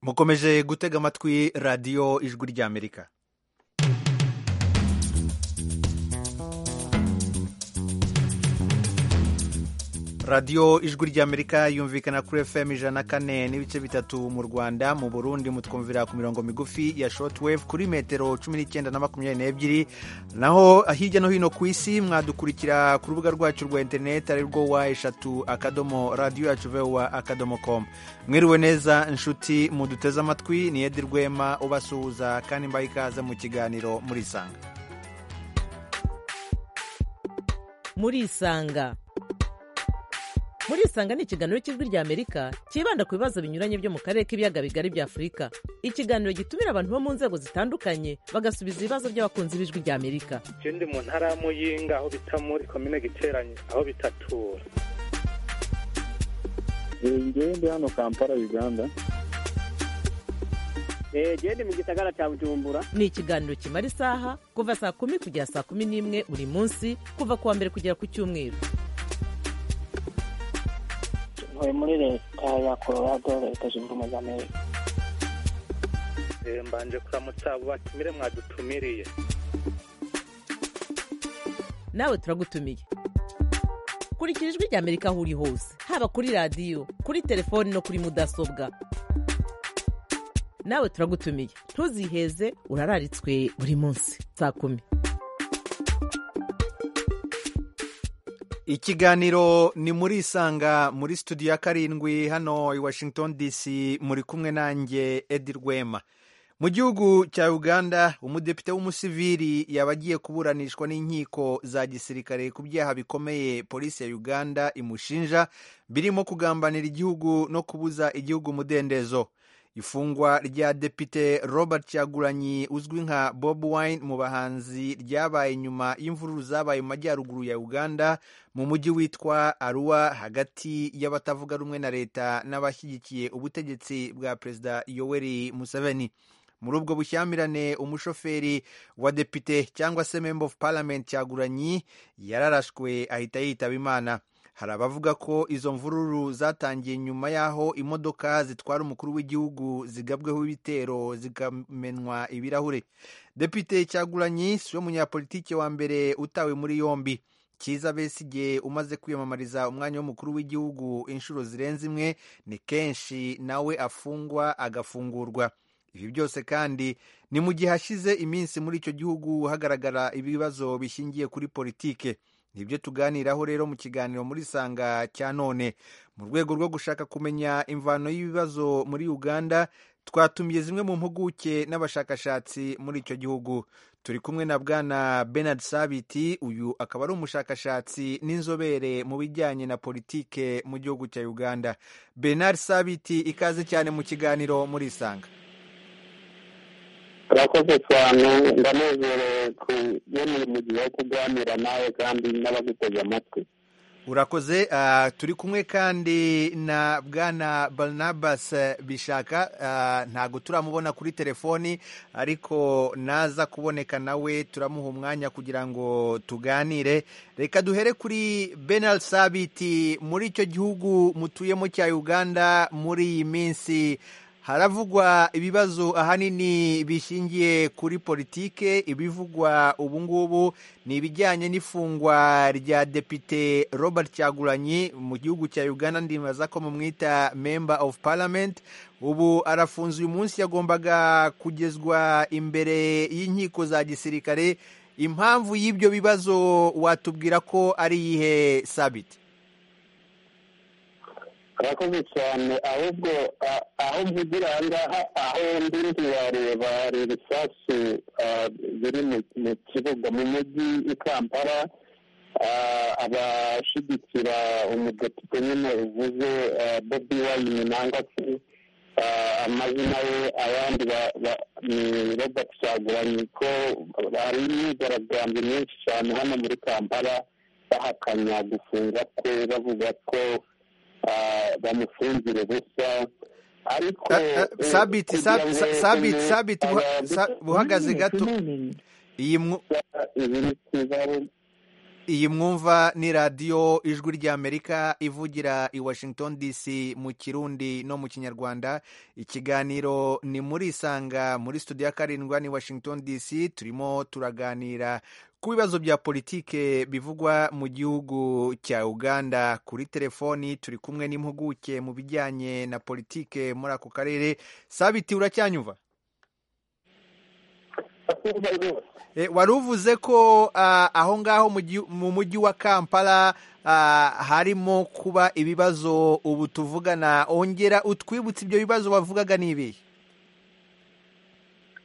mukomeje gutega amatwi radiyo ijwi ry'amerika radiyo ijwi ry'amerika yumvikana kuri fm ijana na kane n'ibice bitatu mu rwanda mu burundi mutwumvira ku mirongo migufi ya shortwave kuri metero cumi n'icyenda na makumyabiri n'ebyiri naho hirya no hino ku isi mwadukurikira ku rubuga rwacu rwa interineti ari rwo wa eshatu akadomo radiyo yacu vewa akadomo komu mwiriwe neza inshuti muduteze amatwi ni edi rwema ubasuhuza kandi mbaye ikaze mu kiganiro murisanga murisanga murisanga ni ikiganiro cy'ijwi ry'amerika cyibanda ku bibazo binyuranye byo mu karere k'ibiyaga bigari bya afurika ikiganiro gitumira abantu bo mu nzego zitandukanye bagasubiza ibibazo by'abakunzi b'ijwi ry'amerika icyo ndi mu ntara ya muyinga aho bita muri komine giteranye aho bitatura ngewe ndi hano kampala uganda genda mu gisagara cya bujumbura ni ikiganiro kimara isaha kuva saa kumi kugera saa kumi n'imwe buri munsi kuva ku wa mbere kugera ku cyumweru ntuye muri leta ya colorado leta zunze ubumwe za amerika mbanje kuramutsa abo batumire mwadutumiriye nawe turagutumiye kurikira ijwi ry'amerika aho uri hose haba kuri radiyo kuri telefoni no kuri mudasobwa nawe turagutumiye ntuziheze urararitswe buri munsi saa kumi ikiganiro ni muri isanga muri studio ya karindwi hano i washington dc muri kumwe nanjye edi rwema mu gihugu cya uganda umudepite w'umusivili yaba agiye kuburanishwa n'inkiko za gisirikare ku byaha bikomeye polisi ya uganda imushinja birimo kugambanira igihugu no kubuza igihugu umudendezo ifungwa rya depite robert cyaguranyi uzwi nka bob wine mu bahanzi ryabaye nyuma y'imvururu zabaye mu majyaruguru ya uganda mu mujyi witwa aruwa hagati y'abatavuga rumwe na leta n'abashyigikiye ubutegetsi bwa perezida yoweri museveni muri ubwo bushyamirane umushoferi wa depite cyangwa se member of parliament cyaguranyi yararashwe ahita yitaba imana hari abavuga ko izo mvururu zatangiye nyuma y'aho imodoka zitwara umukuru w'igihugu zigabweho ibitero zikamenwa ibirahure depite cyaguranyi siwe munyapolitike wa mbere utawe muri yombi cyiza besigye umaze kwiyamamariza umwanya w'umukuru w'igihugu inshuro zirenze imwe ni kenshi nawe afungwa agafungurwa ibi byose kandi ni mu gihe hashize iminsi muri icyo gihugu hagaragara ibibazo bishingiye kuri politike nibyo tuganiraho rero mu kiganiro muri sanga cya none mu rwego rwo gushaka kumenya imvano y'ibibazo muri uganda twatumiye zimwe mu mpuguke n'abashakashatsi muri icyo gihugu turi kumwe na bwana benard sabiti uyu akaba ari umushakashatsi n'inzobere mu bijyanye na politike mu gihugu cya uganda benard sabiti ikaze cyane mu kiganiro muri isanga urakoze cyane ndanezerewe kubonera mu gihe wo kuganira nawe kandi n'abaguteze amatwi urakoze turi kumwe kandi na bwana barnabas bishaka ntabwo turamubona kuri telefoni ariko naza kuboneka nawe turamuha umwanya kugira ngo tuganire reka duhere kuri benal sabiti muri icyo gihugu mutuyemo cya uganda muri iyi minsi haravugwa ibibazo ahanini bishingiye kuri politike ibivugwa ubu ngubu ni ibijyanye n'ifungwa rya depite robert cyaguranyi mu gihugu cya uganda ndibaza ko mumwita member of parliament ubu arafunze uyu munsi yagombaga kugezwa imbere y'inkiko za gisirikare impamvu y'ibyo bibazo watubwira ko ari iyihe sabiti arakoze cyane ahubwo aho mvugira aha ngaha aho ndi wareba ibisasu biri mu kibuga mu mujyi i kampala abashyigikira umudepite nyine uvuze bobi wayini nangwa se amazina ye abandi ni robert cyaguranyi ko hari imyigaragambyo myinshi cyane hano muri kampala bahakanya gufunga kwe bavuga ko bamufungira ubusa ariko sabiti sabiti sabiti buhagaze gato iyi iyi mwumva ni radiyo ijwi ry'amerika ivugira i washington dc mu kirundi no mu kinyarwanda ikiganiro ni muri isanga muri studio ya karindwa ni washington dc turimo turaganira ku bibazo bya politike bivugwa mu gihugu cya uganda kuri telefoni turi kumwe n'impuguke mu bijyanye na politike muri ako karere sabiti uracyanyuva E, wari uvuze ko ah, aho ngaho mu gi- mu mujyi wa kampala ah, harimo kuba ibibazo ubu tuvugana ongera utwibutse ibyo bibazo wavugaga ni ibihe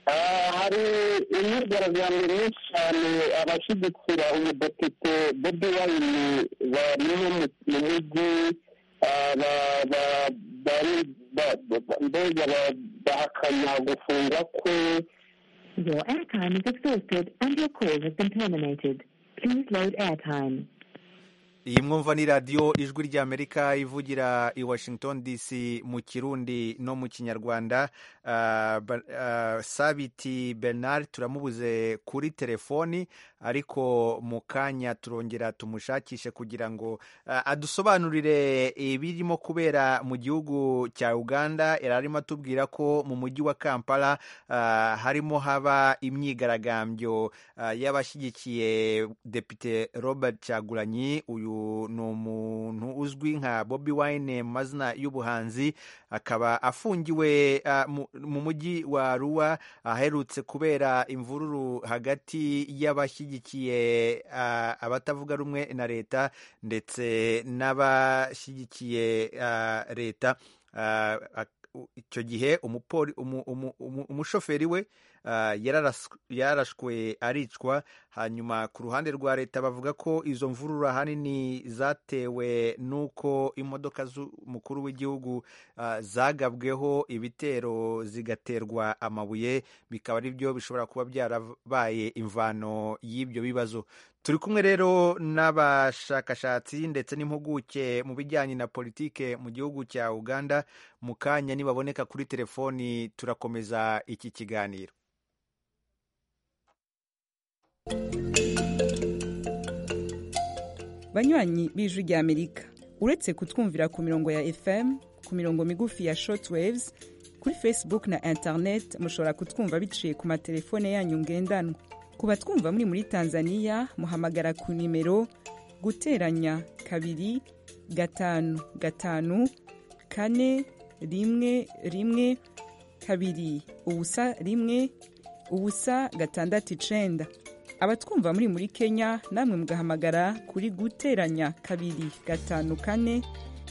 Ah, hari imyigaragambyo myinshi cyane abashyigikira umudepite bobi wayini bari no mu mu mujyi ah, ba- ba- bari- ba- ba- ba- mbega ba- bahakana gufungwa kwe Your airtime is exhausted and your call has been terminated. Please load airtime. iyi mwumva ni radiyo ijwi ry'amerika ivugira i washington dc mu kirundi no mu kinyarwanda Ah, Ba- ah, sabiti bernard turamubuze kuri telefoni ariko mu kanya turongera tumushakishe kugira ngo ah, adusobanurire ibirimo kubera mu gihugu cya uganda yari arimo atubwira ko mu mujyi wa kampala ah, harimo haba imyigaragambyo ah, y'abashyigikiye depite robert cyagulanyi uyu ni umuntu uzwi nka bobi wine mu mazina y'ubuhanzi akaba afungiwe ah, mu- mu mujyi wa ruwa aherutse kubera imvururu hagati y'abashyigikiye ah, abatavuga rumwe na leta ndetse n'abashyigikiye ah, leta Ah, ak- u- icyo gihe umupoli- umu- umu- umu- umushoferi we ah, yararas- yarashwe aricwa hanyuma ku ruhande rwa leta bavuga ko izo mvururu ahanini zatewe n'uko imodoka z'umukuru w'igihugu ah, zagabweho ibitero zigaterwa amabuye bikaba ari byo bishobora kuba byarabaye imvano y'ibyo bibazo turi kumwe rero n'abashakashatsi ndetse n'impuguke mu bijyanye na politike mu gihugu cya uganda mu kanya nibaboneka kuri telefoni turakomeza iki kiganiro banywanyi b'ijwi ry'amerika uretse kutwumvira ku mirongo ya fm ku mirongo migufi ya shortwaves kuri facebook na internet mushobora kutwumva biciye ku matelefone yanyu ngendanwa ku batwumva muri muri tanzania muhamagara ku nimero guteranya kabiri gatanu gatanu kane rimwe rimwe kabiri ubusa rimwe ubusa gatandatu icenda abatwumva muri muri kenya namwe mugahamagara kuri guteranya kabiri gatanu kane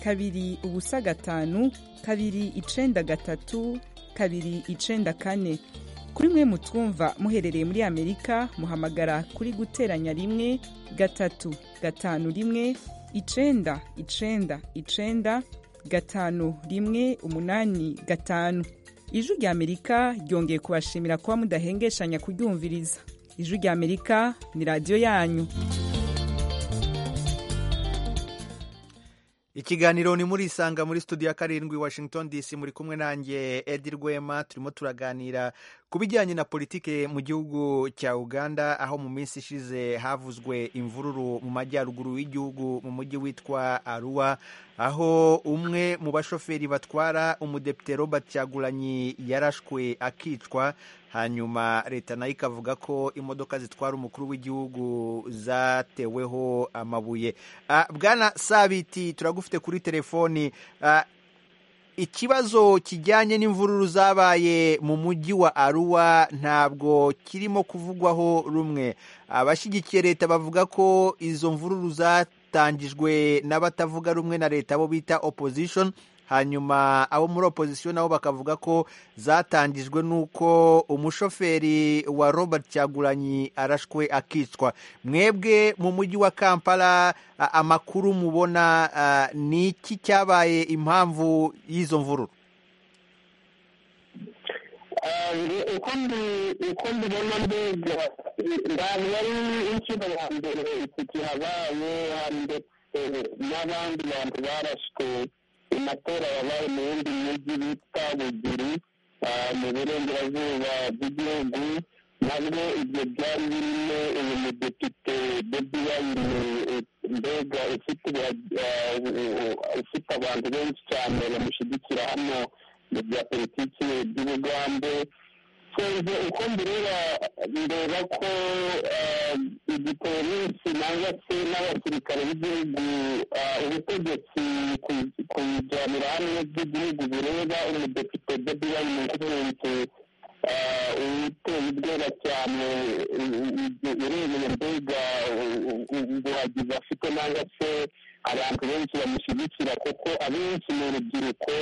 kabiri ubusa gatanu kabiri icenda gatatu kabiri icenda kane kuri mwe mutwumva muherereye muri amerika muhamagara kuri guteranya rimwe gatatu gatanu rimwe icenda icenda icenda gatanu rimwe umunani gatanu ijwi rya amerika ryongeye kubashimira kuba mudahengeshanya kuryumviriza ijwi rya amerika ni radiyo yanyu ikiganiro ni muri isanga muri studio ya karindwi washington dc muri kumwe nanjye edi rwema turimo turaganira ku bijyanye na politike mu gihugu cya uganda aho mu minsi ishize havuzwe imvururu mu majyaruguru y'igihugu mu mujyi witwa aruwa aho umwe mu bashoferi batwara umudepite robert cyagulanyi yarashwe akicwa hanyuma leta nayo ikavuga ko imodoka zitwara umukuru w'igihugu zateweho amabuye Ah, bwana sabiti turagufite kuri telefoni Ah, ikibazo kijyanye n'imvururu zabaye mu mujyi wa aruwa ntabwo kirimo kuvugwaho rumwe abashyigikiye leta bavuga ko izo mvururu zatangijwe n'abatavuga rumwe na leta abo bita opposition hanyuma abo muri opposition nabo bakavuga ko zatangijwe n'uko umushoferi wa robert cyagulanyi arashwe akicwa mwebwe mu mujyi wa kampala a- amakuru mubona a, ni iki cyabaye impamvu y'izo mvururu Ah, nge- uko mbi- uko mbibona mbega ntabwo ari inshuro ya mbere iki kihabaye hari ndetse n'abandi bantu barashwe amatora yabaye mu yindi mijyi bita bugiri ah, mu burengerazuba bw'igihugu ntabwo ibyo byari birimo uyu mudepite bobi wayine mbega ufite ufite abantu benshi cyane bamushyigikira hano mu bya politiki by'ubugambe twumve uko mbireba ndeba ko igipolisi nangwa se n'abasirikare b'igihugu ubutegetsi kuyijyanira hamwe by'igihugu bireba umudepite bobi wayine nk'umuntu uteye ubwoba cyane urebeye mbega ubuhagizi afite nangwa se abantu benshi bamushyigikira kuko abenshi ni urubyiruko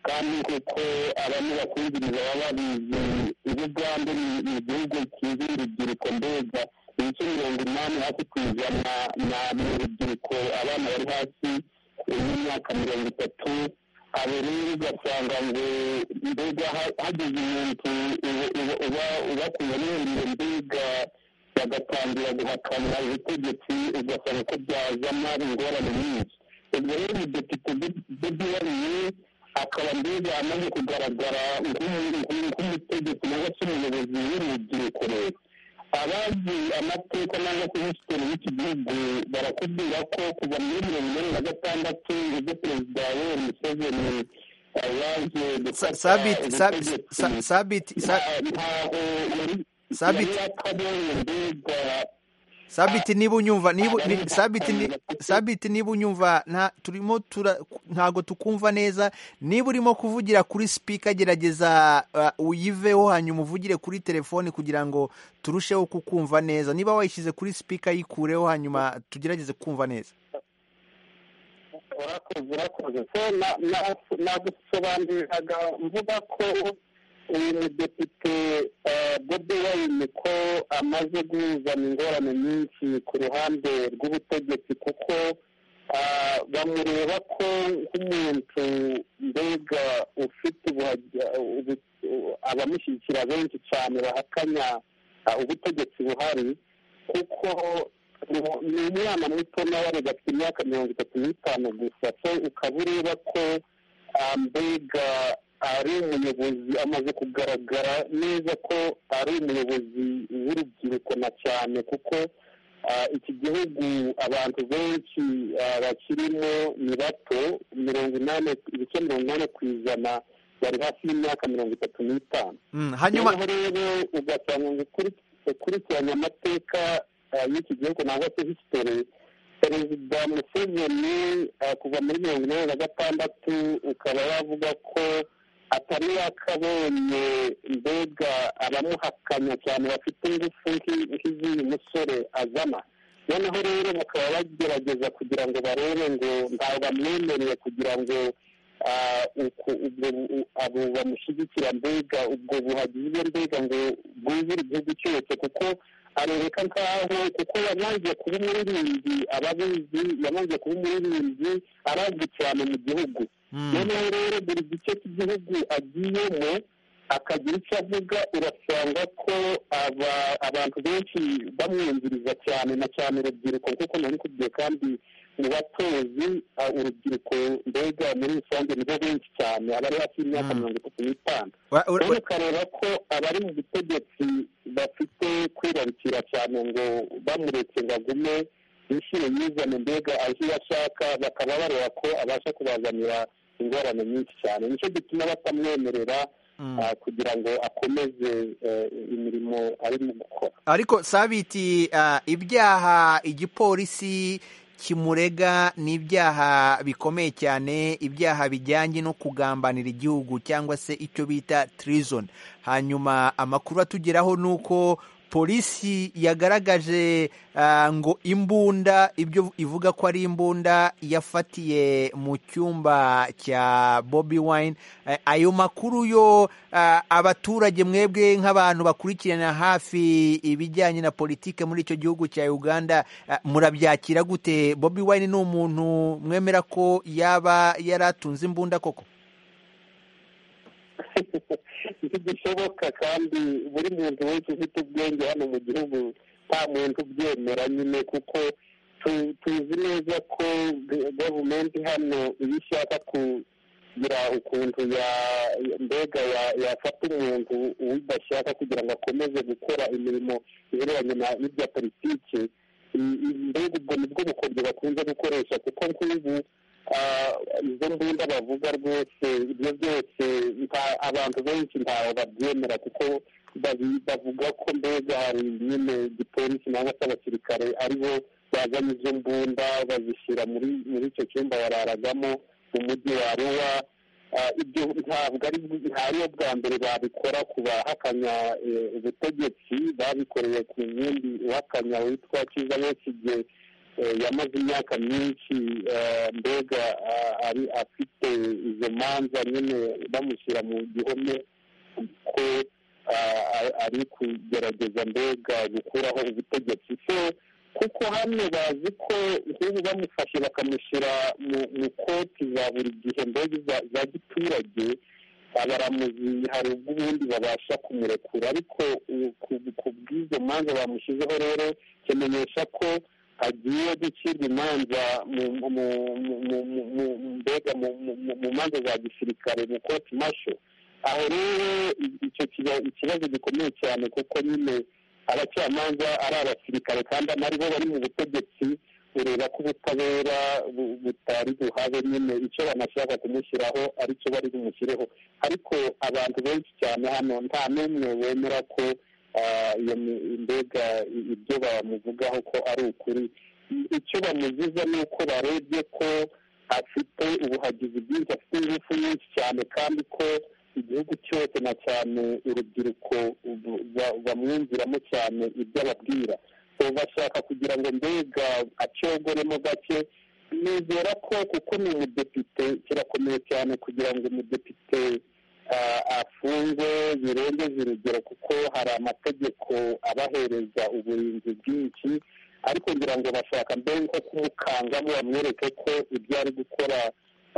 kandi kuko abantu bakumviriza baba babizi ubugande ni igihugu kizi urubyiruko mbega ibice mirongo inani hasi ku ijana ni urubyiruko abana bari hasi y'imyaka mirongo itatu abo rero ugasanga ngo mbega hagize umuntu ubakuye n'uburiro mbega bagatangira guhakana ubutegetsi ugasanga ko byazana ingorane nyinshi ubwo rero umudepite bobi wariye akaba mbega amaze kugaragara nk'umutegetsi cyangwa se umuyobozi w'urubyiruko rero abazi amateka cyangwa se hisitiri y'iki gihugu barakubwira ko kuva muri mirongo inani na gatandatu nibwo perezida yoweri museveni yaje sabiti niba unyumva sabiti niba unyumva turimo ntabwo tukumva neza niba urimo kuvugira kuri sipika gerageza uyiveho hanyuma uvugire kuri telefone kugira ngo turusheho kukumva neza niba wayishyize kuri sipika yikureho hanyuma tugerageze kumva neza urakoze urakoze nagusobanuriraga mvuga ko uyu mudepite bobi wayine ko amaze guhuzana ingorane nyinshi ku ruhande rw'ubutegetsi kuko bamureba ko nk'umuntu mbega ufite abamushyigikira benshi cyane bahakanya ubutegetsi buhari kuko ni umwana muto nawe afite imyaka mirongo itatu n'itanu gusa so ukaba ureba ko mbega ari umuyobozi amaze kugaragara neza ko ari umuyobozi w'urubyiruko na cyane kuko iki gihugu abantu benshi bakirimo ni bato mirongo inani ibice mirongo inani ku ijana bari hafi y'imyaka mirongo itatu n'itanu hanyuma rero ugasanga ngo ukurikiranye amateka y'iki gihugu nangwa se hisitori perezida museveni kuva muri mirongo inani na gatandatu ukaba wavuga ko atari yakabonye mbega abamuhakanya cyane bafite ingufu nk'iz'uyu musore azana noneho rero bakaba bagerageza kugira ngo barebe ngo ntabwo bamwemereye kugira ngo abo bamushyigikira mbega ubwo buhagize mbega ngo bwuzure igihugu cyose kuko arereka nkaho kuko yamaze kuba umuririmbyi ababizi yamaze kuba umuririmbyi arazwi cyane mu gihugu noneho rero buri gice cy'igihugu agiyemo akagira icyo avuga urasanga ko abantu benshi bamwumviriza cyane na cyane urubyiruko kuko nari kubwiye kandi mu batozi urubyiruko mbega muri rusange nibo benshi cyane abari hafi y'imyaka mirongo itatu n'itanu rero ukareba ko abari mu butegetsi bafite kwibarukira cyane ngo bamureke ngo agume yishyire yizane mbega aje iyo ashaka bakaba bareba ko abasha kubazanira ingorane nyinshi cyane nicyo gituma batamwemerera kugira ngo akomeze imirimo arimo gukora ariko sabiti ibyaha igipolisi kimurega ni ibyaha bikomeye cyane ibyaha bijyanye no kugambanira igihugu cyangwa se icyo bita tirizoni hanyuma amakuru atugeraho ni uko polisi yagaragaje ngo imbunda ibyo ivuga ko ari imbunda yafatiye mu cyumba cya bobi wine ayo makuru yo abaturage mwebwe nk'abantu bakurikirana hafi ibijyanye na politiki muri icyo gihugu cya uganda murabyakira gute bobi wine ni umuntu mwemera ko yaba yaratunze imbunda koko ntibishoboka kandi buri muntu wese ufite ubwenge hano mu gihugu nta muntu ubyemera nyine kuko tuzi neza ko gavumenti hano iyo ishaka kugira ukuntu ya- mbega ya- yafata umuntu udashaka kugira ngo akomeze gukora imirimo ihereranye na- n'ibya politiki I- i- mbega ubwo nibwo bukombe bakunze gukoresha kuko nk'ubu ah, izo mbunda bavuga rwose ibyo byose nta- abantu benshi ntawe babyemera kuko babi- bavuga ko mbega hari nyine igipolisi cyangwa se abasirikare aribo bazanye izo mbunda bazishyira muri muri icyo cyumba bararagamo mu mujyi wa ruwa Ah, ibyo ntabwo ari ariyo bwa mbere babikora ku bahakanya eh, ubutegetsi babikoreye ku yindi uhakanya witwa kiza besigye eh, yamaze imyaka myinshi eh, mbega ah, ari afite izo manza nyine bamushyira mu gihome kuko ah, ari- ari kugerageza mbega gukuraho ubutegetsi so kuko hano bazi ko nk'ubu bamufashe bakamushyira mu mu koti za buri gihe mbega za- za giturage abaramuzi hari ubwo ubundi babasha kumurekura ariko u- ku- ku bw'izo manza bamushyizeho rero kimenyesha ko agiye gucirwa imanza mu- mu- mu- mu- mu- mu- mbega mu- mu- mu- mu manza za gisirikare mu koti masho aho rero i- icyo kiba- ikibazo gikomeye cyane kuko nyine abacamanza ari abasirikare kandi ari bo bari mu butegetsi ureba ko ubutabera bu- butari buhabe nyine icyo banashaka kumushyiraho aricyo bari bumushyireho ariko abantu benshi cyane hano nta n'umwe wemera ko ah, iyo mi- mbega i- ibyo bamuvugaho ko ari ukuri I- icyo bamuziza ni uko barebye ko afite ubuhagizi bwinshi afite ingufu nyinshi cyane kandi ko igihugu cyose na cyane urubyiruko bu- ba- bamwumviramo cyane ibyo ababwira So, bashaka kugira ngo mbega acyogoremo gake nizera ko kuko ni umudepite kirakomeye cyane kugira ngo umudepite ah, afungwe birengeje urugero kuko hari amategeko abahereza uburinzi bwinshi ariko ngira ngo bashaka mbere nko kumukangamo bamwereke ko ibyo ari gukora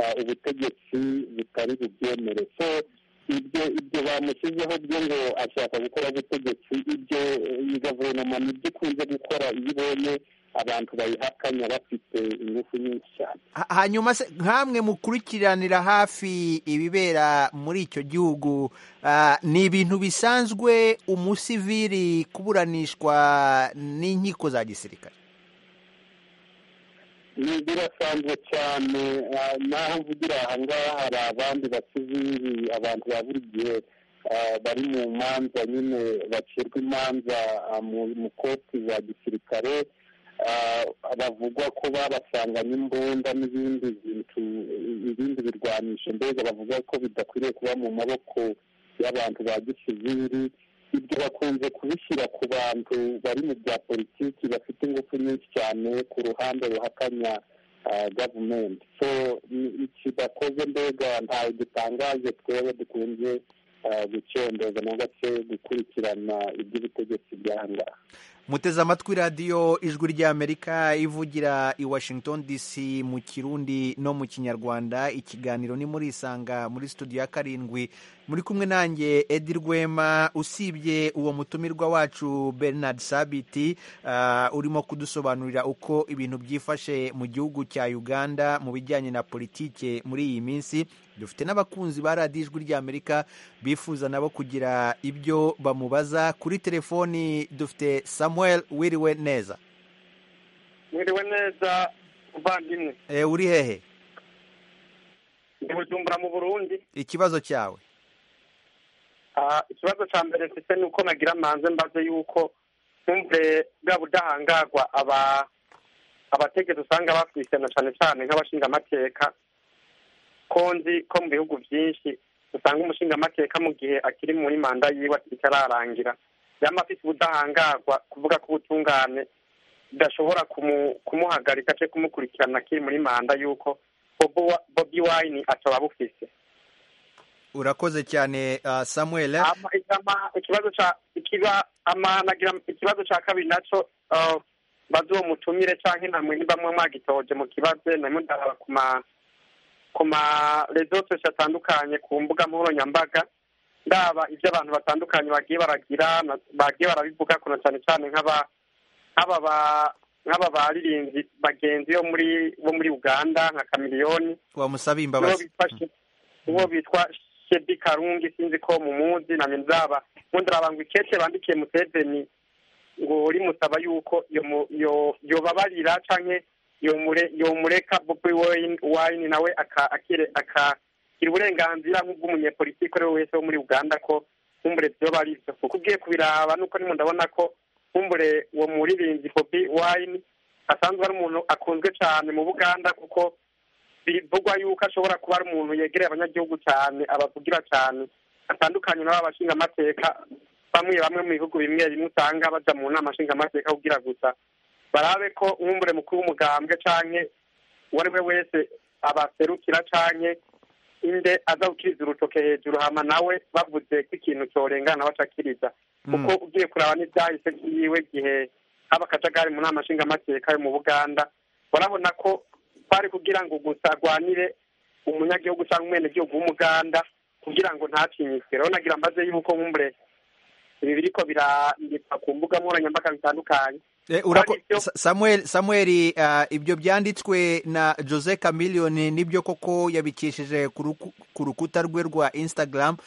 ah, ubutegetsi butari bubyemere so ibyo ibyo bamushyizeho byo ngo ashaka gukora ubutegetsi ibyo iyi guverinoma nibyo ikunze gukora iyo ibonye abantu bayihakanya bafite ingufu nyinshi cyane Ha- hanyuma se nkamwe mukurikiranira hafi ibibera muri icyo gihugu ah, ni ibintu bisanzwe umusivili kuburanishwa n'inkiko za gisirikare ni birasanzwe cyane ah, naho mvugira aha ngaha hari abandi basivili abantu ba buri gihe ah, bari mu manza nyine bacirwa imanza ah, mu- mu koti za gisirikare Ah, bavugwa ko babasanganye imbunda n'ibindi bintu ibindi birwanisho mbega bavuga ko bidakwiriye kuba mu maboko y'abantu ba gisivili ibyo bakunze kubishyira ku bantu bari mu bya politiki bafite ingufu nyinshi cyane ku ruhande ruhakanya ah, gavumenti so ni- iki bakoze mbega ntawe gitangaje twebwe dukunze ah, gucendeza na gace gukurikirana iby'ubutegetsi byaha ngaha muteze amatwi radiyo ijwi ry'amerika ivugira i washington dc mu kirundi no mu kinyarwanda ikiganiro ni muri isanga muri studio ya karindwi muri kumwe nanjye edi rwema usibye uwo mutumirwa wacu bernard sabiti ah, urimo kudusobanurira uko ibintu byifashe mu gihugu cya uganda mu bijyanye na politike muri iyi minsi dufite n'abakunzi ba radiyo ijwi ry'amerika bifuza nabo kugira ibyo bamubaza kuri telefoni dufite samuel wiriwe neza mwiriwe neza muvandimwe e, uri hehe ndi bujumbura mu burundi ikibazo cyawe Ah, ikibazo cya mbere mfite ni uko nagira manze mbaze yuko ntumve bwa budahangarwa aba abategetsi usanga bafise na cyane cyane nk'abashingamateka ko nzi ko mu bihugu byinshi usanga umushingamateka mu gihe akiri muri manda yiwe atararangira yaba afite ubudahangarwa kuvuga ko ubutungane budashobora kumu- kumuhagarika cyangwa kumukurikirana akiri muri manda yuko Bobi Wa- bobi wayini ataba bufise urakoze cyane ah, samuel ama ama- ikibazo cha ikiba ama nagira ikibazo cha kabiri naco uh, bazi uwo mutumire canke namwe niba mwe mwagitoje mu kibazo namwe ndaraba ku ma ku ma rezo sosho atandukanye ku mbuga nkoranyambaga ndaba ivyo abantu batandukanye bagiye baragira na- bagiye barabivuga kuno cane cane nk'aba nk'aba ba nk'aba baririnzi bagenzi bo muri bo muri uganda nka kamiliyoni wamusaba nibo imbabazi bifashe uwo bitwa shedi karungi sinzi ko mumuzi namye nzaba nkundirabanga ikete bandikiye museveni ngo rimusaba yuko yobabarira canke yomureka bobi wayini nawe akakira uburenganzira nk'ubw'umunyepolitike ari we wese wo muri uganda ko nkumbure vyoba ari vyo kuko ugiye kubiraba nuko nimo ndabona ko nkumbure uwo muririmbyi bobi wayini asanzwe ari umuntu akunzwe cane mu buganda kuko bivugwa yuko ashobora kuba ari umuntu yegereye abanyagihugu cyane abavugira cyane atandukanye n'aba bashinga amateka bamwe bamwe mu bihugu bimwe bimwe usanga baja mu nama nshinga amateka kugira gusa barabe ko umwumbure mukuru w'umugambwe canke uwo ari we wese abaserukira canke inde aza gukiriza urutoke hejuru hama nawe bavuze ko ikintu corengana bacakiriza kuko ugiye kuraba n'ivyahise vyiwe gihe haba akajagari mu nama nshinga amateka yo mu buganda urabona ko kwari kugira ngo gusa agwanire umunyagihugu cyangwa umwenegihugu w'umuganda kugira ngo ntacinyisire urabona nagira mbaze yuko nkumbure ibi biriko birandikwa ku mbuga nkoranyambaga zitandukanye samuel samuel ibyo byanditswe na jose camiliyoni nibyo koko yabikishije ku rukuta rwe rwa instagram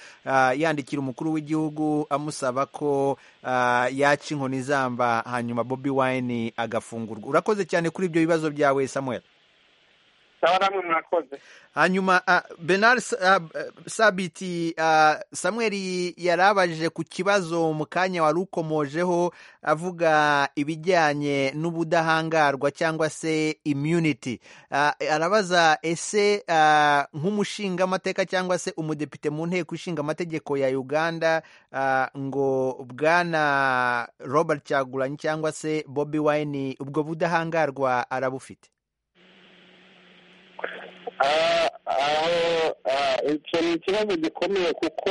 yandikira umukuru w'igihugu amusaba ko yaca inkoni zamba hanyuma bobi wayini agafungurwa urakoze cyane kuri ibyo bibazo byawe samuel hanyuma benard sabiti samweri yarabajije ku kibazo mu kanya wari ukomojeho avuga ibijyanye n'ubudahangarwa cyangwa se immunity arabaza ese nk'umushinga amateka cyangwa se umudepite mu nteko ishinga amategeko ya uganda ngo bwana robert cyaguranyi cyangwa se bobi wine ubwo budahangarwa arabufite icyo ni ikibazo gikomeye kuko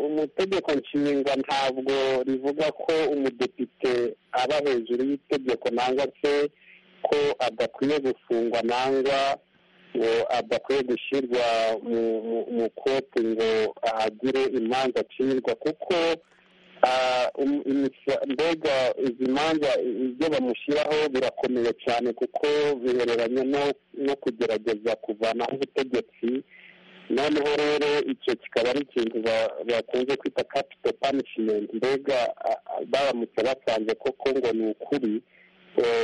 umutegeko nshinga ntabwo rivuga ko umudepite aba hejuru y'itegeko nangwa se ko adakwiye gufungwa nangwa ngo adakwiye gushyirwa mu koti ngo ahagire imanza acirwa kuko mbega izi manza ibyo bamushyiraho birakomeye cyane kuko bihereranye no kugerageza kuvanaho ubutegetsi noneho rero icyo kikaba ari ikintu bakunze kwita kapito panishimenti mbega baramutse basanze koko ngo ni ukuri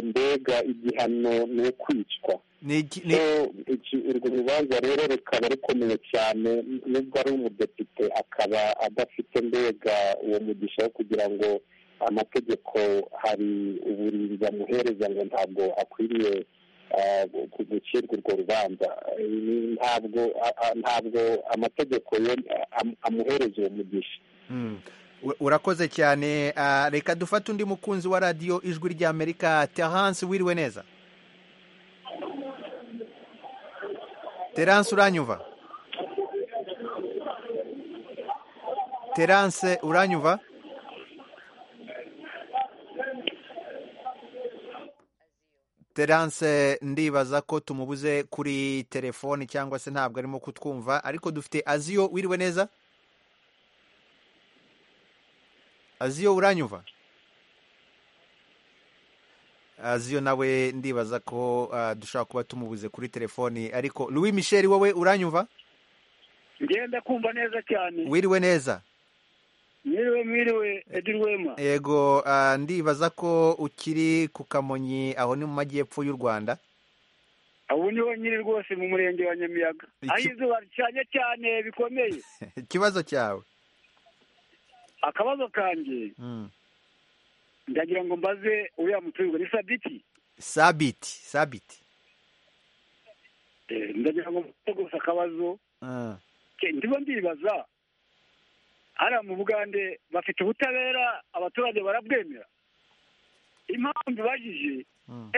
mbega igihano ni ukwicwa urwo rubanza rero rukaba rukomeye cyane nubwo ari umudepite akaba adafite mbega uwo mugisha wo kugira ngo amategeko hari uburinzi bamuhereza ngo ntabwo akwiriye gucirwa urwo rubanza ntabwo ntabwo amategeko amuhereza uwo mugisha urakoze cyane reka dufate undi mukunzi wa radiyo ijwi ry'amerika terance wiriwe neza terance uranyumva terance uranyumva terance ndibaza ko tumubuze kuri telefoni cyangwa se ntabwo arimo kutwumva ariko dufite aziyo wiriwe neza aziyo uranyumva aziyo nawe ndibaza ko dushobora kuba tumubuze kuri telefoni ariko Louis Michel wowe uranyumva ngenda kumva neza cyane wiriwe neza mwiriwe mwiriwe edirwema yego ndibaza ko ukiri ku kamonyi aho ni mu majyepfo y'u rwanda aho niho nyiri rwose mu murenge wa nyamiyaga aho izuba ricanye cyane bikomeye ikibazo cyawe akabazo kanjye ndagira ngo mbaze uriya muturirwa ni sabiti sabiti sabiti ndagira ngo mbaze gusa akabazo ndiba ndibaza hariya mu bugande bafite ubutabera abaturage barabwemera impamvu ibajije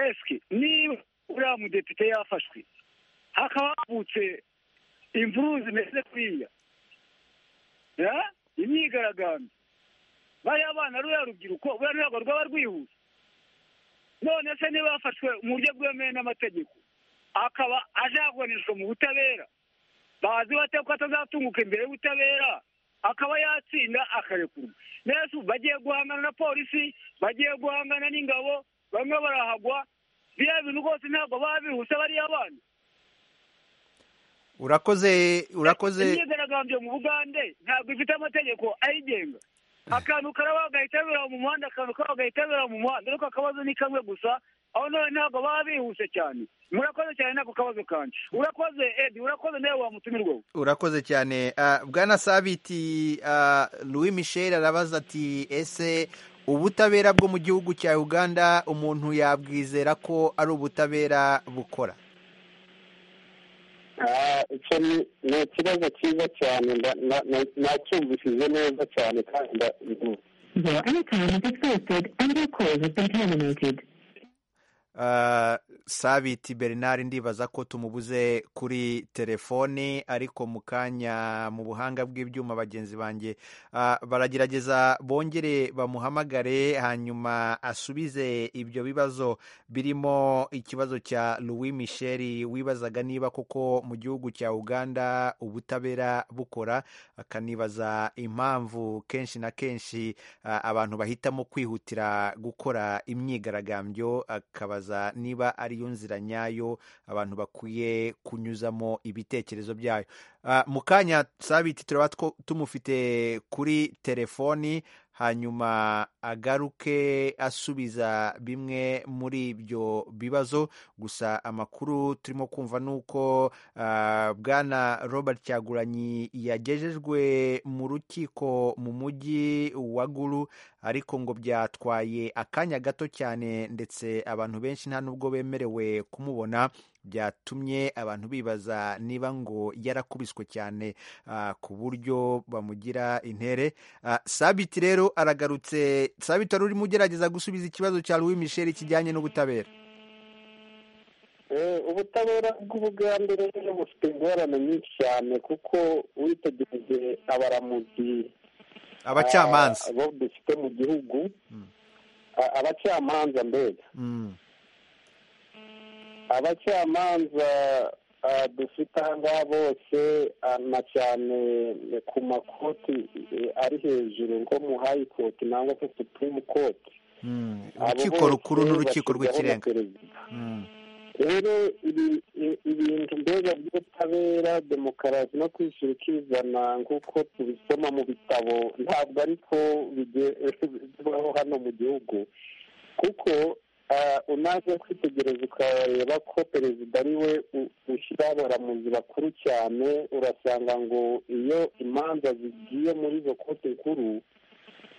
esike niba uriya mudepite yafashwe hakaba havutse imvuru zimeze kuriya imyigaragambyo bariya bana ruriya rubyiruko ruriya rwego rwaba rwihuse none se niba yafashwe mu buryo bwemewe n'amategeko akaba ajaguranishwa mu butabera bazi bate ko atazatunguka imbere y'ubutabera akaba yatsinda akarekurwa nese bagiye guhangana na polisi bagiye guhangana n'ingabo bamwe barahagwa biriya bintu rwose ntabwo baba bihuse bariya bana urakoze urakoze imyigaragambyo mu bugande ntabwo ifite amategeko ayigenga akantu karaba gahita bibera mu muhanda akantu kaba gahita bibera mu muhanda ariko akabazo ni kamwe gusa aho none ntabwo baba bihuse cyane murakoze cyane nako kabazo kanje urakoze edi urakoze nawe wamutumirwaho urakoze cyane Ah, bwana sabiti ah, louis michel arabaza ati ese ubutabera bwo mu gihugu cya uganda umuntu yabwizera ko ari ubutabera bukora Ah, icyo ni ni ikibazo cyiza cyane nda- na- na- nacyumvishije neza cyane kandi nda- Your airtime is exhausted and your call has been terminated. Ah, sabiti bernard ndibaza ko tumubuze kuri telefoni ariko mu kanya mu buhanga bw'ibyuma bagenzi banjye ah, baragerageza bongere bamuhamagare hanyuma asubize ibyo bibazo birimo ikibazo cya louis michel wibazaga niba koko mu gihugu cya uganda ubutabera bukora akanibaza impamvu kenshi na kenshi ah, abantu bahitamo kwihutira gukora imyigaragambyo akabaza niba ariyo nzira nyayo abantu bakwiye kunyuzamo ibitekerezo byayo Ah, mu kanya sabiti turaba two- tumufite kuri telefoni hanyuma agaruke asubiza bimwe muri ibyo bibazo gusa amakuru turimo kumva ni uko ah, bwana robert cyaguranyi yagejejwe mu rukiko mu mujyi wa guru ariko ngo byatwaye akanya gato cyane ndetse abantu benshi nta n'ubwo bemerewe kumubona byatumye abantu bibaza niba ngo yarakubiswe cyane ah, ku buryo bamugira intere Ah, sabiti rero aragarutse sabiti wari urimo ugerageza gusubiza ikibazo cya louis michel kijyanye n'ubutabera Eh, ubutabera bw'ubugande rero bufite ingorane nyinshi cyane kuko witegereje abaramuzi abacamanza ah, bo dufite mu gihugu Mm. ah, abacamanza mbega Mm. abacamanza ah, dufite ahangaha bose ah, na cyane ku makoti eh, ari hejuru nko mu hayi koti nangwa se supreme koti Mm. Abo urukiko bose rukuru n'urukiko bashyirwaho na rw'ikirenga perezida. Mm. rero ibi- i- ibintu mbega by'ubutabera demokarasi no kwishyira ukizana nk'uko tubisoma mu bitabo ntabwo ariko bige- bibaho hano mu gihugu kuko ah, unaze kwitegereza ukareba ko perezida ari we u- ushyira abaramuzi bakuru cyane urasanga ngo iyo imanza zigiye muri izo kote nkuru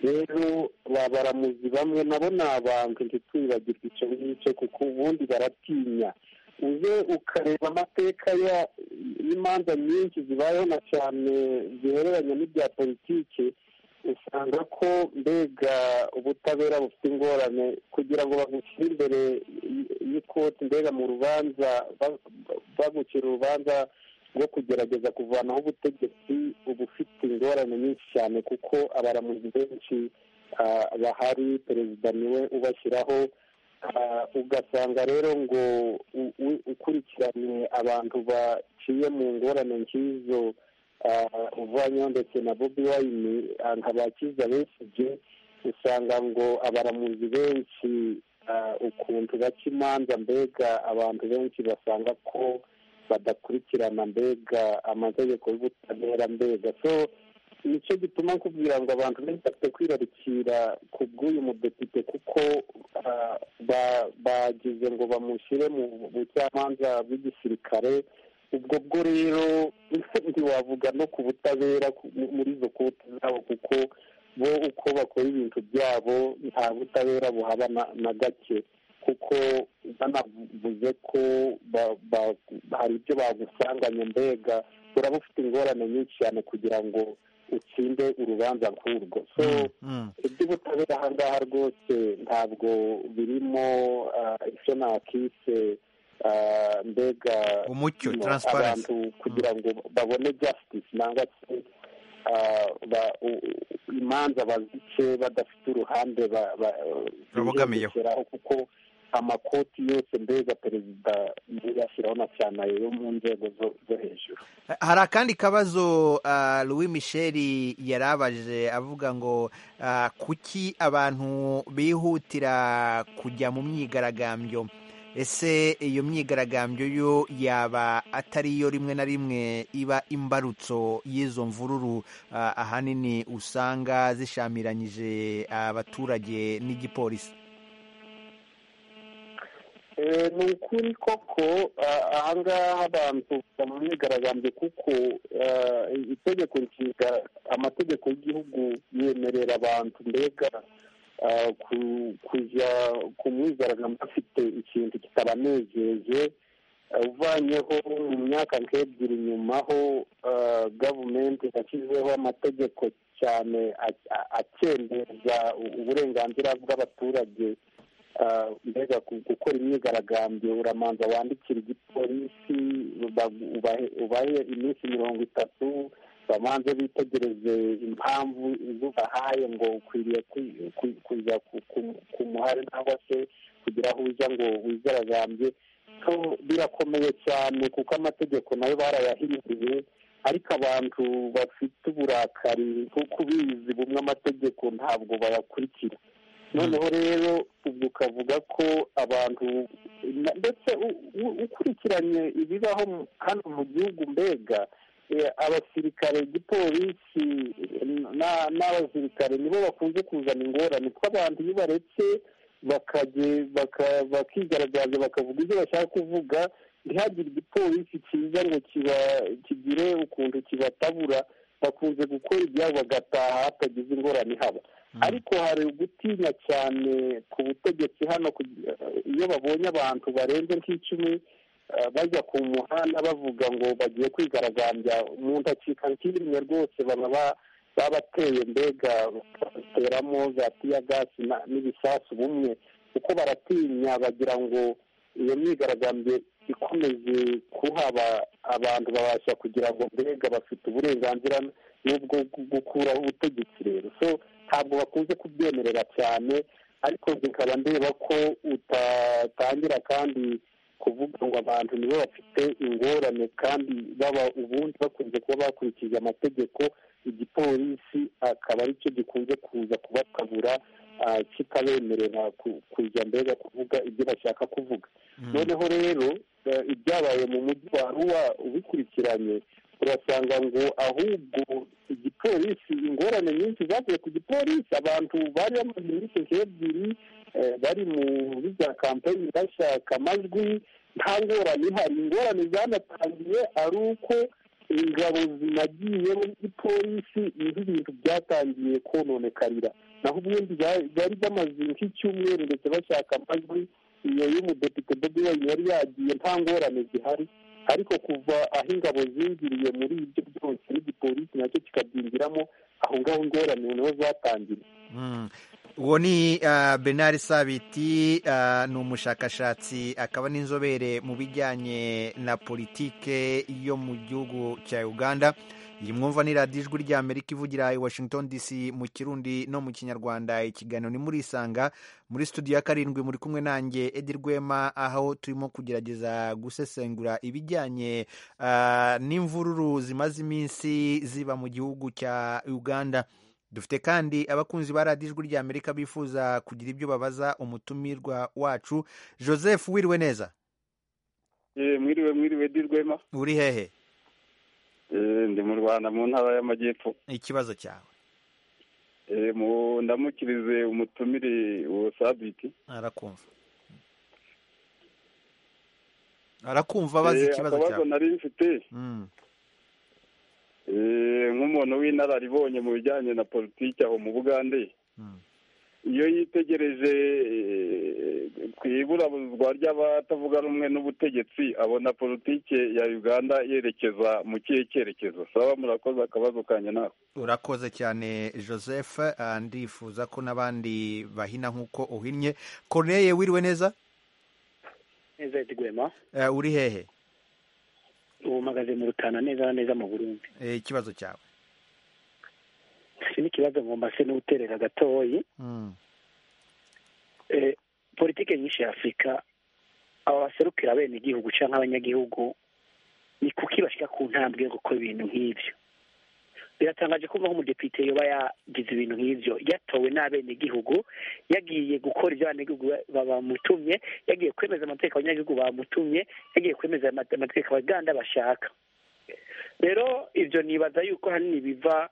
rero ba baramuzi bamwe nabo ni abantu ntitwibagirwe icyo ngicyo kuko ubundi baratinya uze ukareba amateka ya y'imanza nyinshi zibayeho na cyane zihereranye n'ibya politiki usanga ko mbega ubutabera bufite ingorane kugira ngo bagushyire imbere y- y'ikoti mbega mu rubanza ba- ba- bagucira urubanza rwo kugerageza kuvanaho ubutegetsi uba ufite ingorane nyinshi cyane kuko abaramuzi benshi ah, bahari perezida niwe ubashyiraho Ah, ugasanga rero ngo u- u- ukurikiranye abantu baciye mu ngorane nk'izo ah, uvanyeho ndetse na bobi wayini ah, nkabakiza besije usanga ngo abaramuzi benshi ah, ukuntu baca imanza mbega abantu benshi basanga ko badakurikirana mbega amategeko y'ubutabera mbega so nicyo gituma nkubwira ngo abantu benshi bafite kwirarikira ku bw'uyu mudepite kuko ah, ba- bagize ngo bamushyire mu bucamanza bw'igisirikare ubwo bwo rero ntiwavuga no ku butabera ku- mu- muri izo koti zabo kuko bo uko bakora ibintu byabo nta butabera buhaba na- na gake kuko banavuze ko ba- ba- hari ibyo bagusanganye mbega uraba ufite ingorane nyinshi cyane kugira ngo utsinde urubanza nk'urwo so Mm. Mm. iby'ubutabera aha ngaha rwose ntabwo birimo ah, icyo nakise ah, mbega umucyo no, transparency abantu kugira ngo babone justice nangwa se ah, ba- u- u- imanza bazice badafite uruhande ba- ba- Babogamiyeho. bigendekeraho kuko amakoti yose mbega perezida yashyiraho na cyane ayo yo mu nzego zo- zo hejuru hari akandi kabazo ah, louis michel yarabaje avuga ngo ah, kuki abantu bihutira kujya mu myigaragambyo ese iyo myigaragambyo yo yaba atari yo rimwe na rimwe iba imbarutso y'izo mvururu ah, ahanini usanga zishamiranyije abaturage n'igipolisi Eh, ni ukuri koko ah, ahangaha abantu bajya mu myigaragambyo kuko ah, itegeko nshinga amategeko y'igihugu yemerera abantu mbega ah, ku- kujya ku mwigaragambyo bafite ikintu kitabanejeje ah, uvanyeho mu myaka nk'ebyiri inyuma ho ah, gavumenti yashyizeho amategeko cyane a- a- akendeza uburenganzira bw'abaturage Ah, mbega ku- gukora imyigaragambyo uramanza wandikira igipolisi uba- ubahe- ubahe iminsi mirongo itatu bamanze bitegereze impamvu izo ubahaye ngo ukwiriye kwi- kwi- kuza ku- ku- ku muhari cyangwa se kugira aho ujya ngo wigaragambye so birakomeye cyane kuko amategeko nayo barayahinduye ariko abantu bafite uburakari nk'uko ubizi bumwe amategeko ntabwo bayakurikira noneho rero ubwo ukavuga ko abantu na- ndetse u- u- ukurikiranye ibibaho mu- hano mu gihugu mbega eh, abasirikare igipolisi eh, na- n'abasirikare nibo bakunze kuzana ingorane kuko abantu iyo baretse bakajye baka- bakigaragaza bakavuga ibyo bashaka kuvuga ntihagire igipolisi cyiza ngo kiba kigire ukuntu kibatabura bakunze gukora ibyabo bagataha hatagize ingorane haba ariko hari ugutinya cyane ku butegetsi hano kugira- iyo babonye abantu barenze nk'icumi eh, bajya ku muhanda bavuga ngo bagiye kwigaragambya umuntu acika nk'imwe rwose baba ba- babateye mbega bateramo za tiyagasi na- n'ibisasu bumwe kuko baratinya bagira ngo iyo myigaragambyo ikomeje kuhaba abantu babasha kugira ngo mbega bafite uburenganzira n'ubwo gu- gukuraho ubutegetsi rero so ntabwo bakunze kubyemerera cyane ariko zikaba ndeba ko utatangira kandi kuvuga ngo abantu nibo bafite ingorane kandi baba ubundi bakunze kuba bakurikije amategeko igipolisi akaba aricyo gikunze kuza kubatabura ah, kikabemerera ku- kujya mbega kuvuga ibyo bashaka kuvuga noneho rero eh, ibyabaye mu mujyi wa ruwa ubikurikiranye urasanga ngo ahubwo igipolisi ingorane nyinshi zavuye ku gipolisi abantu bari bamaze iminsi nk'ebyiri eh, bari mu bijya kampeni bashaka amajwi nta ngorane ihari ingorane zanatangiye ari uko ingabo zinagiye muri gipolisi niho ibintu byatangiye kononekarira naho ubundi ba- bari bamaze nk'icyumweru ndetse bashaka amajwi iyo y'umudepite bobi wine yari yagiye nta ngorane zihari ariko kuva aho ingabo zingiriye muri ibyo byose n'igipolisi nacyo kikabyinjiramo aho ngaho ingorane niho zatangiye Mm. uwo ni ah, Bernard Sabiti ah, ni umushakashatsi akaba n'inzobere mu bijyanye na politike yo mu gihugu cya Uganda iyi mwumva ni radiyo ijwi rya Amerika ivugira i Washington DC mu kirundi no mu kinyarwanda ikiganiro ni murisanga muri studio ya karindwi muri kumwe nanjye Edi Rwema aho turimo kugerageza gusesengura ibijyanye ah, n'imvururu zimaze iminsi ziba mu gihugu cya Uganda dufite kandi abakunzi ba radiyo ijwi rya amerika bifuza kugira ibyo babaza umutumirwa wacu joseph wiriwe neza mwiriwe mwiriwe dirwema uri hehe Eh, ndi mu rwanda mu ntara y'amajyepfo ikibazo cyawe Eh, mu- ndamukirize umutumire uwo sabiti arakumva arakumva abaza Eh, ikibazo akabazo cyawe nari mfite Mm. eh, nk'umuntu w'inararibonye mu bijyanye na politiki aho mu bugande Mm. iyo yitegereje eh, ku iburabuzwa ry'abatavuga rumwe n'ubutegetsi abona politiki ya uganda yerekeza mu kihe cyerekezo saba murakoze akabazo kanye nawe urakoze cyane joseph ah, ndifuza ko n'abandi bahina nk'uko uhinnye corneye wiriwe neza neza yatiguhema Eh, uri hehe ubu mpagaze mu rutana neza na neza mu burundi Eh, ikibazo cyawe si n'ikibazo ngomba se n'uterera gatoyi Mm. Eh, politike nyinshi ya afurika aba baserukira bene igihugu cyangwa abanyagihugu ni kuki bashyira ku ntambwe yo gukora ibintu nk'ibyo biratangaje kumva ko umudepite yoba yagize ibintu nk'ibyo yatowe n'abenegihugu yagiye gukora ibyo abanyagihugu ba- bamutumye yagiye kwemeza amategeko abanyagihugu bamutumye yagiye kwemeza amate- amategeko abaganda bashaka rero ibyo nibaza yuko hanini biva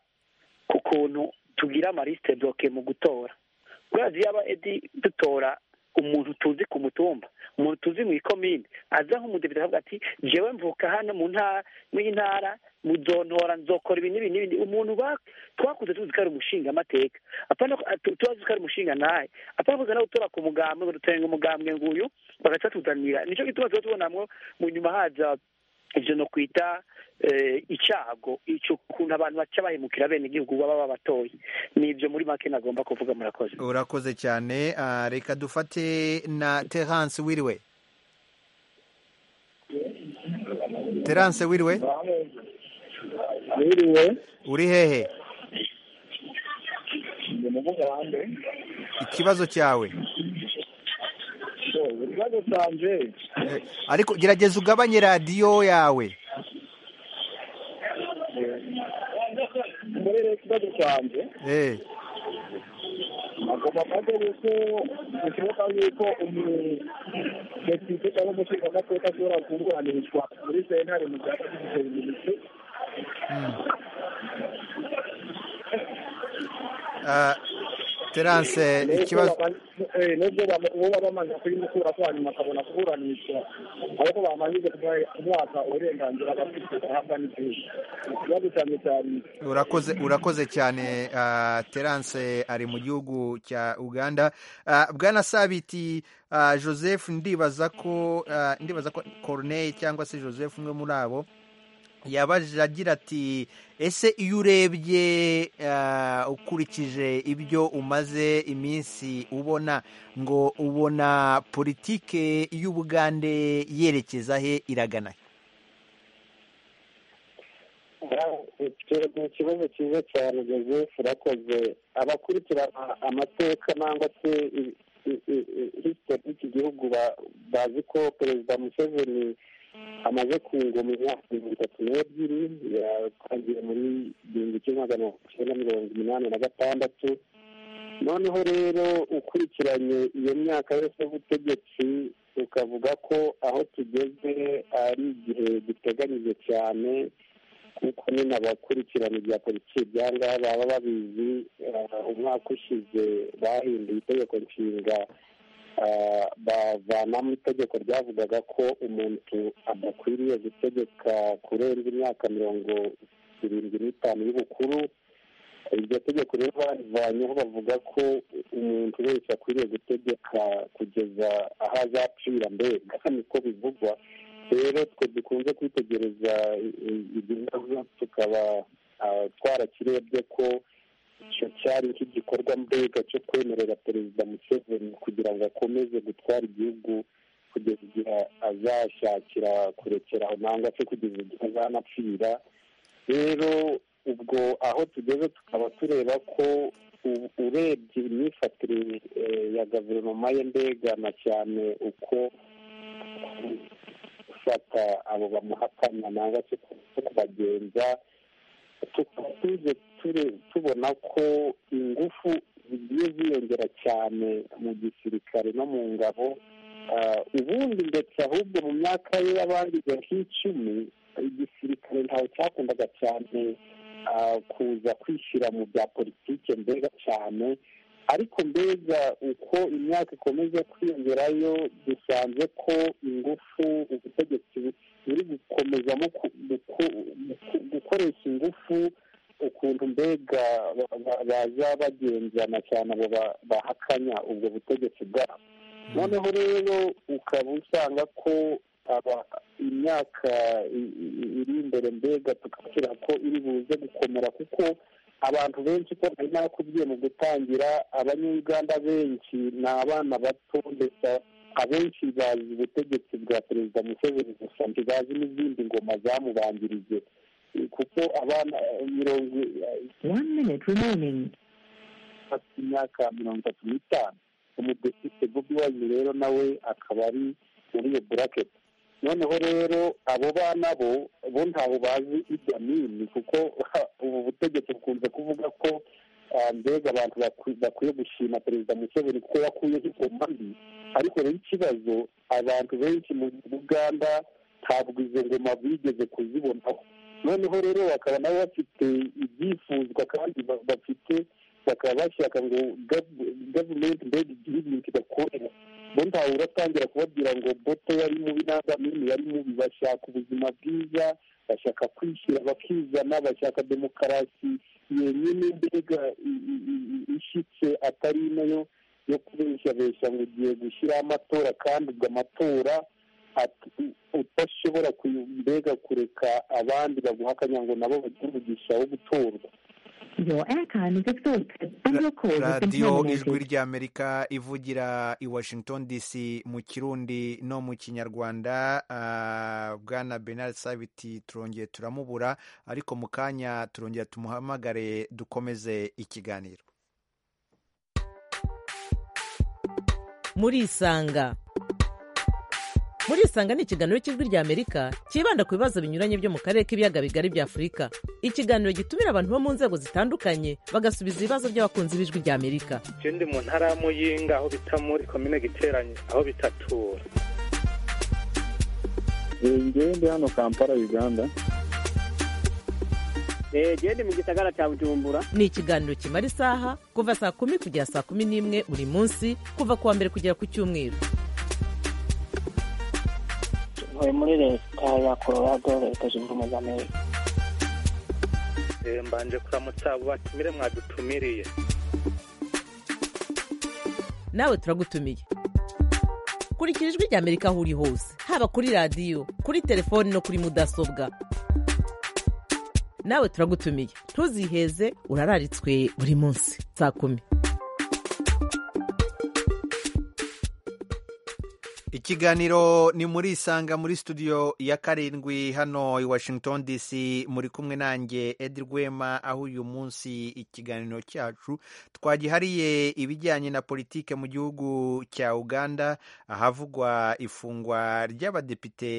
ku kuntu tugira amarisite bloke mu gutora kubera yaba edi dutora umuntu tuzi ku mutumba umuntu tuzi mu ikomine aza nk'umudepite akavuga ati jewe mvuka hano mu ntara mu intara mu zontora nzokora ibi n'ibi n'ibi umuntu ba- twakuze tuzi ko ari umushingamateka apana ko- tu- tuzi ko ari umushinga naye apana kuza nawe utora ku mugambwe ngo dutenga umugambwe nguyu bagaca tuzanira nicyo gituma tuba tubonamwo mu nyuma haza ivyo no kwita eh, icago ico kuntu abantu baca bahemukira abenegihugu baba babatoye nivyo muri make nagomba kuvuga murakoze urakoze cyane ah, reka dufate na terance wiriwe terance wiriwe wiriwe uri hehe ndi mu buholande ikibazo cyawe so ikibazo cyanjye Eh, ariko gerageza ugabanye radiyo yawe muri ikibazo cyanjye Eh, agomba kuba yuko bishoboka yuko umudepite cyangwa umushingamateka ashobora kunguranishwa muri sentare mu gihe afite minisitiri ah, terance ikibazo nubwo uwo bamaze kuyimukura ko hanyuma akabona kuburanishwa ahubwo bamanjije kumwaka uburenganzira bafite ahabwa n'igihugu ikibazo cyane cyane urakoze urakoze cyane ah, terance ari mu gihugu cya uganda Ah, bwana sabiti ah, joseph ndibaza ko ah, ndibaza ko corneille cyangwa se joseph umwe muri abo yabaje agira ati ese iyo urebye ah, ukurikije ibyo umaze iminsi ubona ngo ubona politike y'ubugande yerekeza he iragana he?" ni ikibazo cyiza cyane joseph urakoze abakurikirana amateka nangwa se histori y'iki gihugu ba- bazi ko perezida museveni amaze ku ngoma imyaka mirongo itatu n'ebyiri yatangiye muri igihumbi kimwe magana cyenda mirongo inani na gatandatu noneho rero ukurikiranye iyo myaka yose y'ubutegetsi ukavuga ko aho tugeze ari igihe giteganyije cyane kuko nyine abakurikirana ibya politiki bya ngaha baba babizi eh, umwaka ushize bahinduye itegeko nshinga eh, bavanamo itegeko ryavugaga ko umuntu adakwiriye gutegeka kurenza imyaka mirongo irindwi n'itanu y'ubukuru iryo tegeko rero barivanyeho bavuga ko umuntu wese akwiriye gutegeka kugeza aho azapfira mbega niko bivugwa rero twe dukunze kwitegereza ibyo bibazo tukaba ah, twarakirebye ko icyo cyari nk'igikorwa mbega cyo kwemerera perezida museveni kugira ngo akomeze gutwara igihugu kugeza igihe azashakira kurekeraho nangwa se kugeza igihe azanapfira rero ubwo aho tugeze tukaba tureba ko u- urebye imyifatire eh, ya guverinoma ye mbega na cyane uko gufata abo bamuhakana nangwa se ku- kubagenza tukaba tuze ture- tubona ko ingufu zigiye ziyongera cyane mu gisirikare no mu ngabo Ah, ubundi ndetse ahubwo mu myaka ye yabangije nk'icumi igisirikare ntawe cyakundaga cyane ah, kuza kwishyira mu bya politike mbega cyane ariko mbega uko imyaka ikomeza kwiyongerayo dusanze ko ingufu ubutegetsi buri gukomezamo ku- guko- guko- gukoresha ingufu ukuntu mbega ba- ba- baza bagenzana cyane abo ba- bahakanya ubwo butegetsi bwabo noneho rero ukaba usanga ko aba- imyaka i- i- iri imbere mbega tukabwira ko iri buze gukomera kuko abantu benshi ko nari nakubwiye mu gutangira abanyuganda benshi ni abana bato ndetse abenshi bazi ubutegetsi bwa perezida museveni gusa ntibazi n'izindi ngoma zamubanjirije kuko abana eh, mirongo One minute remaining. afite imyaka mirongo itatu n'itanu umudepite bobi wine rero nawe akaba ari muri iyo buraketi noneho rero abo bana bo bo ntaho bazi ibyamini kuko ubu butegetsi bukunze kuvuga ko ah, mbega abantu bakwi- bakwiye gushima perezida museveni kuko yakuyeho izo mbi ariko rero ikibazo abantu benshi mu uganda ntabwo izo ngoma bigeze kuzibonaho noneho rero bakaba nabo bafite ibyifuzwa kandi ba- bafite bakaba bashaka ngo gavumenti mbega igihugu kidakorera bo ntawe uratangira kubabwira ngo bote yari mubi n'agamini yari mubi bashaka ubuzima bwiza bashaka kwishyira bakizana bashaka demokarasi yenyine mbega i- i- i- i- ishyitse atari ino yo yo kubeshabesha ngo ugiye gushyiraho amatora kandi ubwo amatora at- udashobora kuyu- mbega kureka abandi baguha akanya ngo nabo bagire umugisha wo gutorwa Your airtime is exhausted and your call has been radiyo ijwi terminated. ry'amerika ivugira i washington dc mu kirundi no mu kinyarwanda ah, bwana benard sabiti turongeye turamubura ariko mu kanya turongera tumuhamagare dukomeze ikiganiro murisanga murisanga ni ikiganiro cy'ijwi ry'amerika cyibanda ku bibazo binyuranye byo mu karere k'ibiyaga bigari bya afurika ikiganiro gitumira abantu bo mu nzego zitandukanye bagasubiza ibibazo by'abakunzi b'ijwi ry'amerika je ndi mu ntara ya muyinga aho bita muri komine giteranye aho bitatura ngewe ndi hano kampala uganda genda mu gisagara cya bujumbura ni ikiganiro kimara isaha kuva saa kumi kugera saa kumi n'imwe buri munsi kuva ku wa mbere kugera ku cyumweru ntuye muri leta ya colorado leta zunze ubumwe z'amerika Eh, mbanje kuramutsa abo batumire mwadutumiriye nawe turagutumiye kurikira ijwi ry'amerika aho uri hose haba kuri radiyo kuri telefoni no kuri mudasobwa nawe turagutumiye ntuziheze urararitswe buri munsi saa kumi ikiganiro ni muri isanga muri studio ya karindwi hano i washington dc muri kumwe nanjye edi rwema aho uyu munsi ikiganiro cyacu twagihariye ibijyanye na politike mu gihugu cya uganda ahavugwa ifungwa ry'abadepite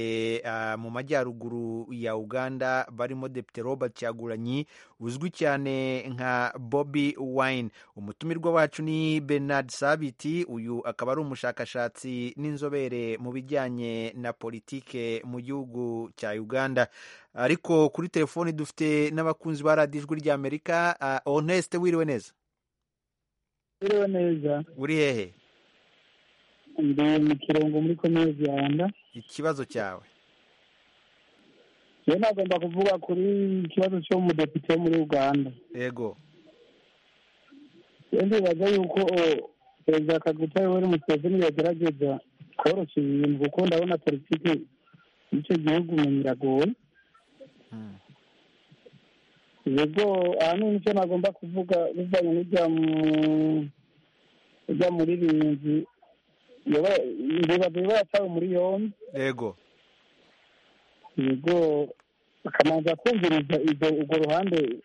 ah, mu majyaruguru ya uganda barimo depite robert cyaguranyi uzwi cyane nka bobi wine umutumirwa wacu ni bernard sabiti uyu akaba ari umushakashatsi n'inzobere mu bijyanye na politike mu gihugu cya uganda ariko kuri telefoni dufite n'abakunzi ba radiyo ijwi ry'amerika ah, honeste wiriwe neza uriwe neza uri hehe ndi mu kirongo muri komine yanda ikibazo cyawe rero nagomba kuvuga kuri ikibazo cy'umudepite wo muri uganda yego rero ndibaza yuko eh, perezida kaguta yoweri museveni yagerageza koroshya ibintu kuko ndabona politiki y'icyo gihugu umenye iragoye yego ahanini icyo nagomba kuvuga bivanye n'ibya mu- ujya muri rinzi ndibaza niba yatawe muri yombi yego yego bakamanza kumviriza ibyo urwo ruhande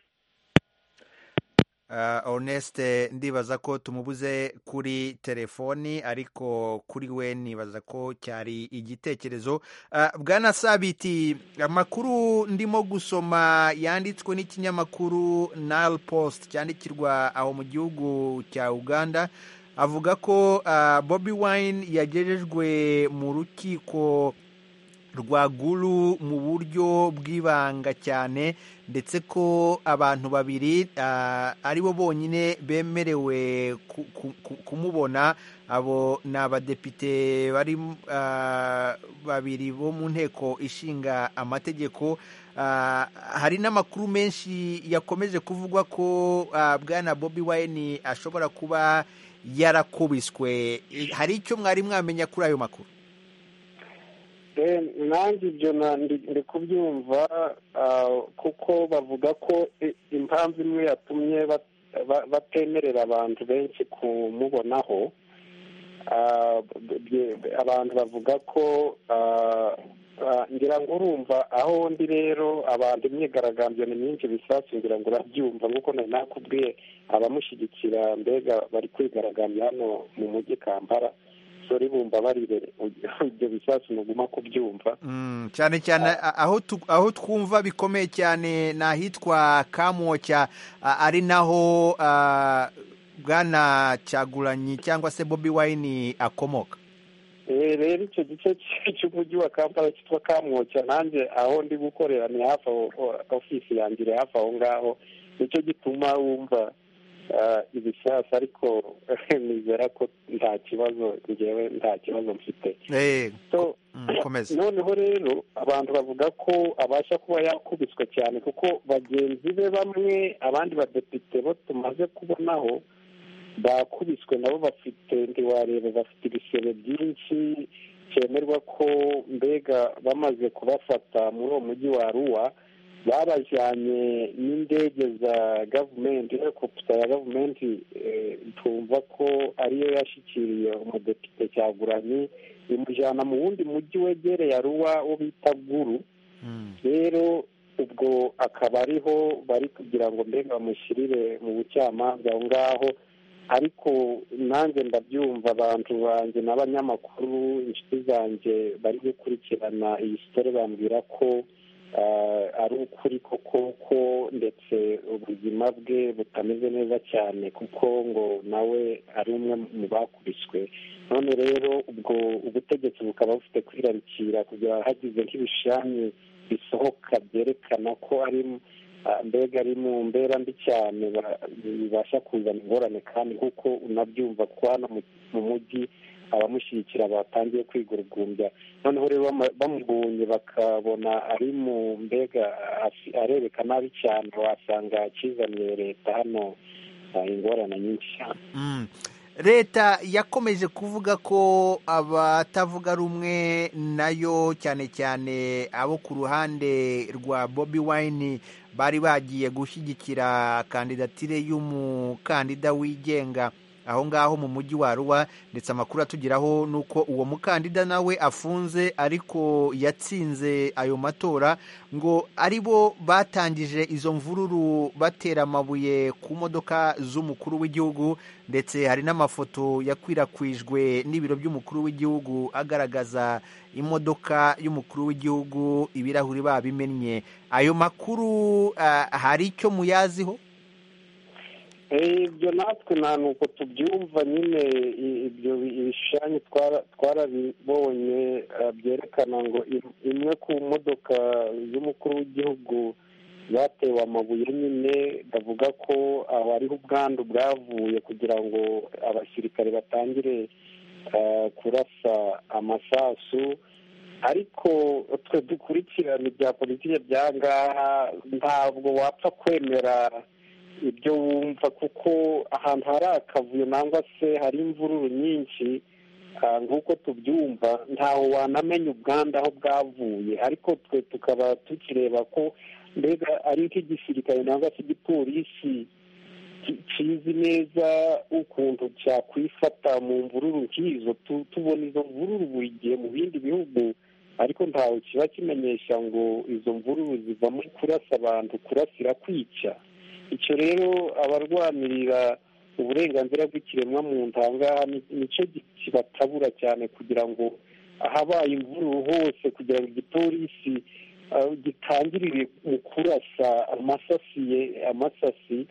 Ah, Honeste ndibaza ko tumubuze kuri telefoni ariko kuri we nibaza ko cyari igitekerezo Ah, bwana sabiti amakuru ndimo gusoma yanditswe n'ikinyamakuru nile post cyandikirwa aho mu gihugu cya uganda avuga ko ah, bobi wine yagejejwe mu rukiko rwaguru mu buryo bw'ibanga cyane ndetse ko abantu babiri ah, ari bo bonyine bemerewe ku- ku- ku- kumubona abo ni abadepite bari ah, babiri bo mu nteko ishinga amategeko Ah, hari n'amakuru menshi yakomeje kuvugwa ko ah, bwana bobi wine ashobora kuba yarakubiswe hari icyo mwari mwamenya kuri ayo makuru Eh, nanjye ibyo na- ndi ndi kubyumva ah, kuko bavuga ko i- impamvu imwe yatumye bat- ba- batemerera abantu benshi kumubonaho ah, bye- abantu bavuga ko ah, ah, ngira ngo urumva aho ndi rero abantu imyigaragambyo ni myinshi bisasu ngira ngo urabyumva nk'uko nari nakubwiye abamushyigikira mbega bari kwigaragambya hano mu mujyi kampala basore bumva barirere ibyo bisasu muguma kubyumva Mm, cyane cyane a- aho tu- aho twumva bikomeye cyane ni ahitwa kamwoca a- ari naho ah, bwana cyaguranyi cyangwa se bobi wayini akomoka Eh, rero icyo gice cy'umujyi wa kampala cyitwa kamwoca nanjye aho ndi gukorera ni hafi aho o- ofisi yanjye iri hafi aho ngaho nicyo gituma wumva ah, ibisasu ariko nizera ko nta kibazo ngewe nta kibazo mfite Eh, so mm, komeza noneho rero abantu bavuga ko abasha kuba yakubiswe cyane kuko bagenzi be bamwe abandi badepite bo tumaze kubonaho bakubiswe nabo bafite ntiwareba bafite ibisebe byinshi cyemerwa ko mbega bamaze kubafata muri uwo mujyi wa ruwa babajyanye n'indege za gavumenti helikopita ya gavumenti eh, twumva ko ariyo yashyikiriye umudepite cyaguranye imujyana mu wundi mujyi wegereye aruwa wo bita guru rero ubwo akaba ariho bari kugira ngo mbega bamushyirire mu bucamanza aho ngaho ariko nanjye ndabyumva abantu banjye n'abanyamakuru inshuti zanjye bari gukurikirana iyi sitore bambwira ko ah, ari ukuri koko ko ndetse ubuzima bwe butameze neza cyane kuko ngo nawe ari umwe mu bakubiswe none rero ubwo ubutegetsi bukaba bufite kwirarikira kugira hagize nk'ibishami bisohoka byerekana ko ari ah, mbega ari mu mbera mbi cyane ba- bibasha kuzana ingorane kandi nk'uko unabyumva ko hano mu- mu mujyi abamushyigikira batangiye kwigurugumbya noneho rero bama- bamubonye bakabona ari mu mbega afi- arereka nabi cyane wasanga akizaniye leta hano ah, ingorane nyinshi cyane Mm. leta yakomeje kuvuga ko abatavuga rumwe nayo cyane cyane abo ku ruhande rwa bobi wine bari bagiye gushyigikira kandidatire y'umukandida wigenga aho ngaho mu mujyi wa ruwa ndetse amakuru atugeraho ni uko uwo mukandida nawe afunze ariko yatsinze ayo matora ngo ari bo batangije izo mvururu batera amabuye ku modoka z'umukuru w'igihugu ndetse hari n'amafoto yakwirakwijwe n'ibiro by'umukuru w'igihugu agaragaza imodoka y'umukuru w'igihugu ibirahuri babimennye ayo makuru ah, hari icyo muyaziho Eh, ibyo natwe nta nuko tubyumva nyine i- ibyo ibishushanyo twara- twarabibonye eh, byerekana ngo im- imwe ku modoka z'umukuru w'igihugu zatewe amabuye nyine bavuga ko aho hariho ubwandu bwavuye kugira ngo abasirikare batangire eh, kurasa amasasu ariko twe dukurikirana ibya politiki byangaha ntabwo wapfa kwemera ibyo wumva kuko ahantu hari akavuyo nangwa se hari imvururu nyinshi ah, nk'uko tubyumva ntaho wanamenya ubwandu aho bwavuye ariko twe tukaba tukireba ko mbega ari nk'igisirikare nangwa se igipolisi ki- kizi neza ukuntu cyakwifata mu mvururu nk'izo Tu- tubona izo mvururu buri gihe mu bindi bihugu ariko ntawe kiba kimenyesha ngo izo mvururu ziva muri kurasa abantu kurasira kwica icyo rero abarwanirira uburenganzira bw'ikiremwamuntu aha ngaha ni- nicyo gi- kibatabura cyane kugira ngo ahabaye imvururu hose kugira ngo igipolisi ah, gitangirire mu kurasa amasasiye amasasi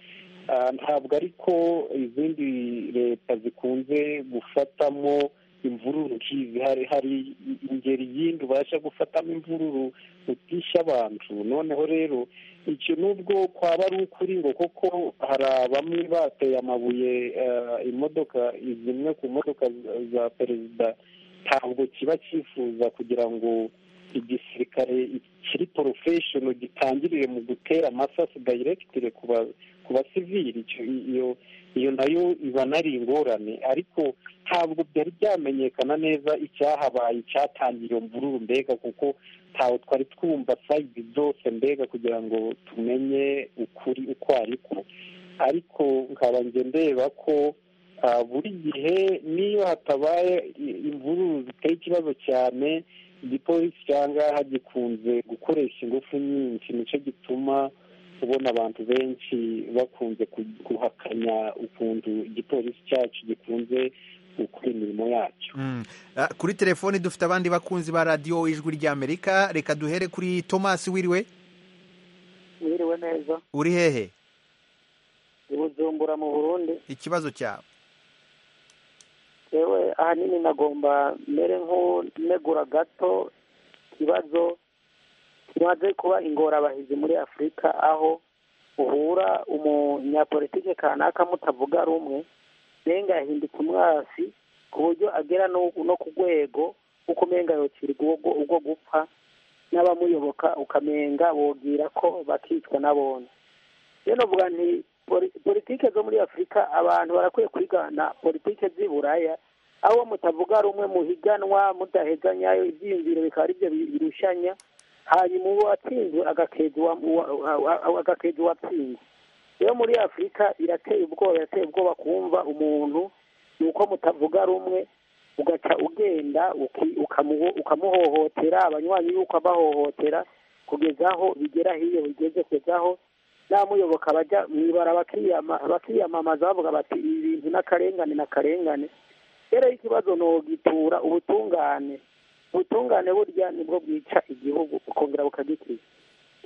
Ah, ntabwo ariko izindi leta zikunze gufatamo imvururu nk'izi hari hari ingeri yindi ubasha gufatamo imvururu utisha abantu noneho rero icyo nubwo kwaba ari ukuri ngo koko hari bamwe bateye amabuye ah, imodoka zimwe ku modoka za- za perezida ntabwo kiba cyifuza kugira ngo igisirikare kiri porofeshono gitangirire mu gutera amasasu dayiregitire ku ba ku basivili icyo- iyo iyo nayo iba nari ingorane ariko ntabwo byari byamenyekana neza icyahabaye icyatangiye iyo mvururu mbega kuko ntawe twari twumva sayidi zose mbega kugira ngo tumenye ukuri uko ariko ariko nkaba njye ndeba ko ah, buri gihe niyo hatabaye i- imvururu ziteye ikibazo cyane igipolisi cyangaha gikunze gukoresha ingufu nyinshi nicyo gituma ubona abantu benshi bakunze ku- guhakanya ukuntu igipolisi cyacu gikunze gukora imirimo yacu Mm. Ah, kuri telefoni dufite abandi bakunzi ba radiyo ijwi ry'amerika reka duhere kuri tomasi wiriwe mwiriwe neza uri hehe i bujumbura mu burundi ikibazo cyawe yewe ahanini nagomba mere nk'unegura gato ikibazo kimaze kuba ingorabahizi muri afurika aho uhura umunyapolitike kanaka mutavuga rumwe nenga yahinduka umwasi ku buryo agera no no ku rwego kuko umenga yocirwa ubwo ubwo gupfa n'abamuyoboka ukamenga bogira ko bakicwa n'abone rero novuga nti poli- politike zo muri afurika abantu barakwiye kwigana politike z'i buraya aho mutavuga rumwe muhiganwa mudahezanya ibyiyumviro bikaba aribyo bi- birushanya hanyuma uwatsinzwe agakeza uwa- uwa- uwa- uwa- agakeza uwatsinze rero muri afurika irateye ubwoba irateye ubwoba kumva umuntu ni uko mutavuga rumwe ugaca ugenda uki- ukamu- ukamuhohotera abanywanyi y'uko abahohotera kugeza aho bigera hiyo bigeze kugeza aho n'amuyoboka bajya mu ibara bakiyama- bakiyamamaza bavuga bati ibi bintu n'akarengane n'akarengane rero ikibazo nogitura ubutungane ubutungane burya nibwo bwica igihugu bukongera bukagikiza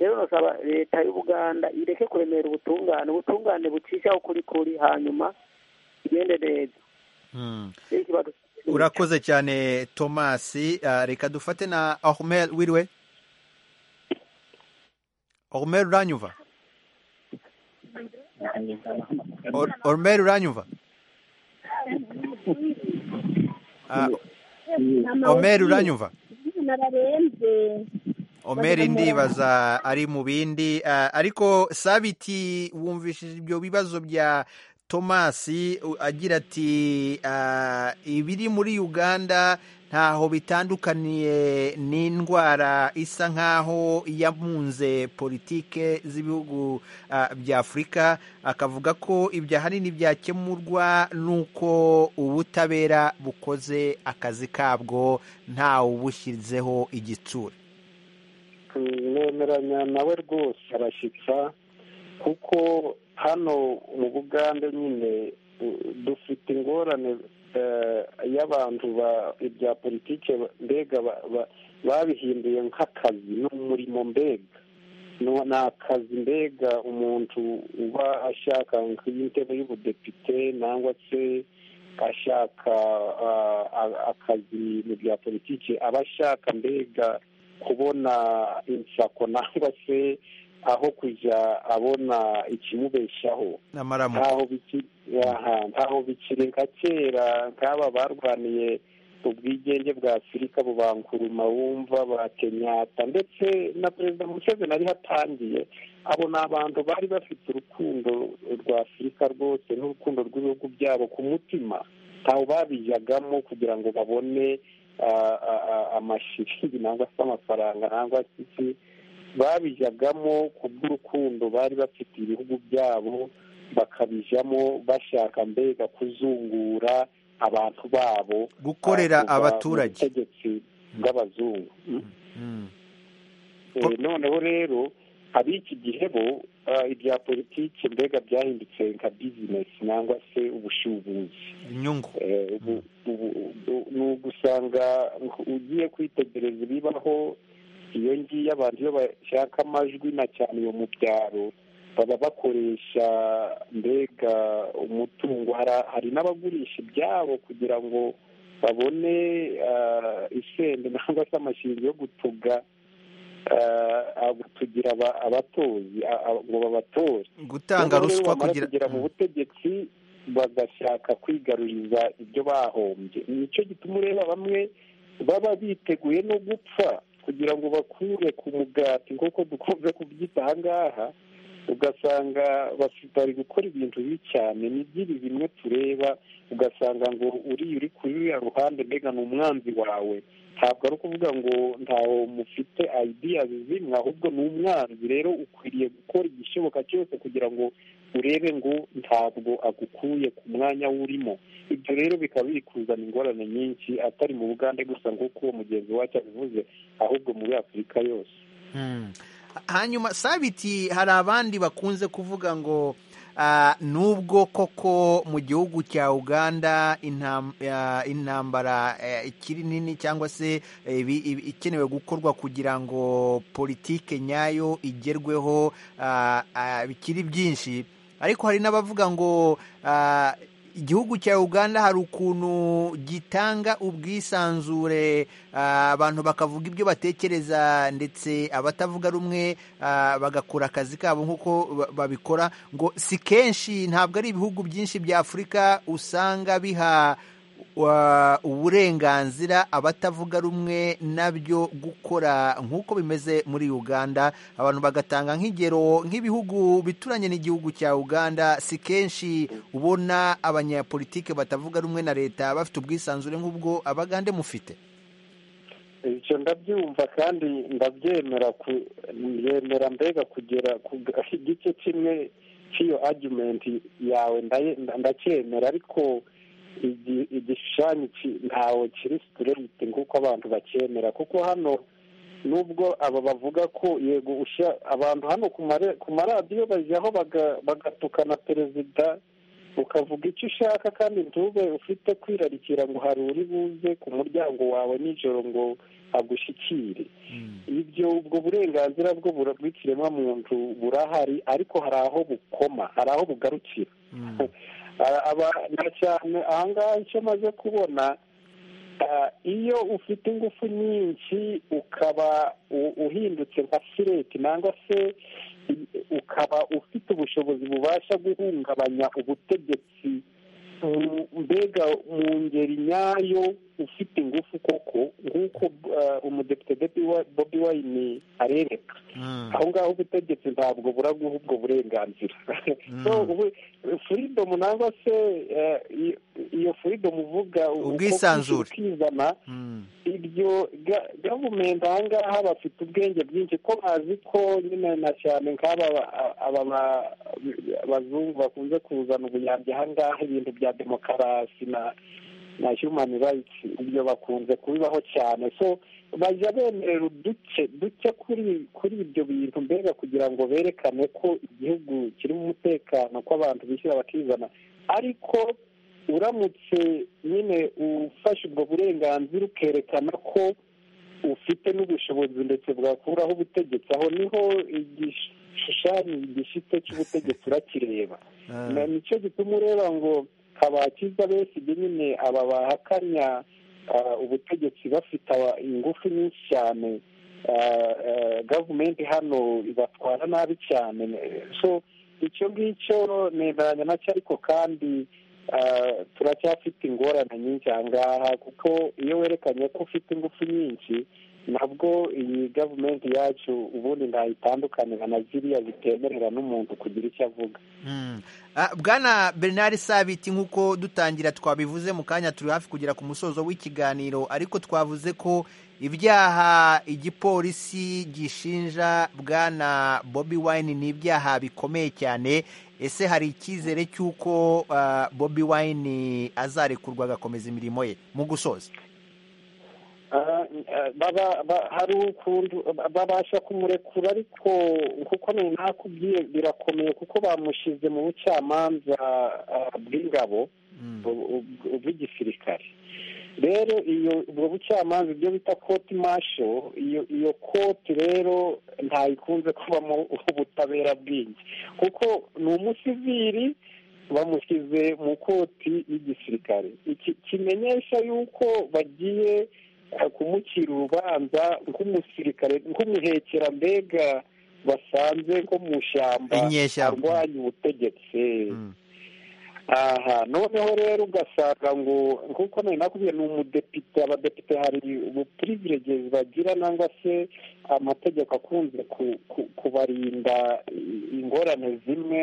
rero nasaba leta y'u buganda ireke kuremera ubutungane ubutungane bucishaho kuri kuri hanyuma igende neza Mm. rero ikibazo urakoze cyane tomasi Ah, reka dufate na ahumel wiriwe ahumel uranyumva ahumel uranyumva Ah, Omer uranyumva Omer ndibaza ari mu bindi ah, ariko sabiti wumvishije ibyo bibazo bya tomasi u- agira ati ah, ibiri muri uganda ntaho bitandukaniye n'indwara isa nk'aho yamunze politike z'ibihugu ah, bya afurika akavuga ko ibyo ahanini byakemurwa n'uko ubutabera bukoze akazi kabwo ntawubushyizeho igitsure nemeranya nawe rwose arashyitsa kuko hano mu bugande nyine u- dufite ingorane eh, y'abantu ba- ibya politike ba- mbega ba- ba- babihinduye nk'akazi n'umurimo mbega No- ni akazi mbega umuntu uba ashaka nk'intebe y'ubudepite nangwa se ashaka ah, a- akazi mu bya politiki aba ashaka mbega kubona insako nangwa se aho kujya abona ikimubeshaho n'amaramu ntaho biki- aha, ntaho bikiri nka kera nk'aba barwaniye ubwigenge bwa afurika bubankuruma wumva ba kenyatta ndetse na perezida museveni ariho atangiye abo ni abantu bari bafite urukundo rwa afurika rwose n'urukundo rw'ibihugu byabo ku mutima ntawe babijyagamo kugira ngo babone ah, ah, ah, amashiri nangwa se amafaranga nangwa se iki babijyagamo kubw'urukundo bari bafite ibihugu byabo bakabijyamo bashaka mbega kuzungura abantu babo Gukorera ah, kuva mu abaturage. butegetsi bw'abazungu Mm. Eh, noneho rero ab'iki gihe bo ah, ibya politiki mbega byahindutse nka bizinesi nangwa se ubushubuzi inyungu Eh, ubu- ubu- ubu- ni ugusanga ugiye kwitegereza ibibaho iyo ngiyo abantu iyo bashaka amajwi na cyane iyo mu byaro baba bakoresha mbega umutungo Hara- hari n'abagurisha ibyabo kugira ngo babone ah, isende nangwa se amashingiro yo gutuga ah, agutugira aba- abatozi a- a- ngo babatore Gutanga Noneho rero ruswa bamara kugira- kugera mu butegetsi bagashaka kwigaruriza ibyo bahombye nicyo gituma ureba bamwe baba biteguye no gupfa kugira ngo bakure ku mugati nk'uko dukunze kubyita aha ngaha ugasanga basi- bari gukora ibintu bibi cyane ni by'ibi bimwe tureba ugasanga ngo uriya uri ku ruriya ruhande mbega ni umwanzi wawe ntabwo ari ukuvuga ngo ntaho mufite ideas zimwe ahubwo ni umwanzi rero ukwiriye gukora igishoboka cyose kugira ngo urebe ngo ntabwo agukuye ku mwanya wurimo ibyo rero bikaba biri kuzana ingorane nyinshi atari mu bugande gusa nk'uko uwo mugenzi wacu abivuze ahubwo muri afurika yose Mm. hanyuma sabiti hari abandi bakunze kuvuga ngo nubwo koko mu gihugu cya uganda intam- ah, intambara eh, ikiri nini cyangwa se eh, ibi- ibi- ikenewe gukorwa kugira ngo politike nyayo igerweho ah, ah, bikiri byinshi ariko hari n'abavuga ngo ah, igihugu cya uganda hari ukuntu gitanga ubwisanzure ah, abantu bakavuga ibyo batekereza ndetse abatavuga rumwe ah, bagakora akazi kabo nk'uko ba- babikora ngo si kenshi ntabwo ari ibihugu byinshi bya afurika usanga biha wa- uburenganzira abatavuga rumwe nabyo gukora nk'uko bimeze muri uganda abantu bagatanga nk'ingero nk'ibihugu bituranye n'igihugu cya uganda si kenshi ubona abanyapolitike batavuga rumwe na leta bafite ubwisanzure nk'ubwo abagande mufite ibyo ndabyumva kandi ndabyemera ku- yemera mbega kugera ku igice kimwe cy'iyo argumenti yawe ndaye- nda- ndacyemera ariko igi- igishushanyo ki- ntawe kiri straight nk'uko abantu bacyemera kuko hano nubwo aba bavuga ko yego usha abantu hano ku mare- ku maradiyo bajyaho baga- bagatukana perezida ukavuga icyo ushaka kandi ntube ufite kwirarikira ngo hari uri buze ku muryango wawe nijoro ngo agushyikire ibyo ubwo burenganzira bwo bura- bw'ikiremwamuntu burahari ariko hari aho bukoma hari aho bugarukira Ah, aba- na cyane ahangaha icyo maze kubona ah, iyo ufite ingufu nyinshi ukaba u- uhindutse nka fireti nangwa se ukaba ufite ubushobozi bubasha guhungabanya ubutegetsi mu- mbega mu ngeri nyayo ufite ingufu koko nk'uko ah, umudepite bobi wayini arereka aho ngaho ubutegetsi ntabwo buraguha ubwo burenganzira so ubu- freedom nangwa se eh, iyo- iyo freedom uvuga uko Ubwisanzure. ukizana ibyo ga- gavumenti aha ngaha bafite ubwenge bwinshi ko bazi ko nyine na cyane nk'aba ba- aba ba- bazungu bakunze kuzana ubuyambi aha ngaha ibintu bya demokarasi na na human rights ibyo bakunze kubibaho cyane so bajya bemerera uduce duke kuri kuri ibyo bintu mbega kugira ngo berekane ko igihugu kirimo umutekano ko abantu bishyura bakizana ariko uramutse nyine ufashe ubwo burenganzira ukerekana ko ufite n'ubushobozi ndetse bwakuraho ubutegetsi aho niho igishushanyo gishite cy'ubutegetsi urakireba na nicyo gituma ureba ngo kabakiza besigye nyine aba bahakanya ah, ubutegetsi bafite aba- ingufu nyinshi cyane ah, ah, gavumenti hano ibatwara nabi cyane so icyo ngicyo nemeranya nacyo ariko kandi ah, turacyafite ingorane nyinshi aha ngaha kuko iyo werekanye ko ufite ingufu nyinshi nabwo iyi gavumenti yacu ubundi ntayitandukanira na ziriya zitemerera n'umuntu kugira icyo avuga Mm. Ah, bwana bernard sabiti nk'uko dutangira twabivuze mu kanya turi hafi kugera ku musozo w'ikiganiro ariko twavuze ko ibyaha igipolisi gishinja bwana bobi wine ni ibyaha bikomeye cyane ese hari icyizere cy'uko ah, bobi wine azarekurwa agakomeza imirimo ye mu gusoza Ah, ah, baba ba- hari ukuntu ba- babasha kumurekura ariko kuko nari nakubwiye birakomeye kuko bamushize mu bucamanza ah, bw'ingabo bu- bu- bw'igisirikare rero iyo ubwo bucamanza ibyo bita koti masho iyo iyo koti rero ntayikunze kubamo ubutabera bwinshi kuko ni umusiviri bamushyize mu koti y'igisirikare iki kimenyesha yuko bagiye eh, kumucira urubanza nk'umusirikare nk'umuhekera mbega basanze nko mu ishyamba Inyeshyamba. arwanya ubutegetsi aha noneho rero ugasanga ngo nk'uko nari nakubwiye ni umudepite abadepite hari ubupurivirege bagira nangwa se amategeko akunze ku- ku- kubarinda i- ingorane zimwe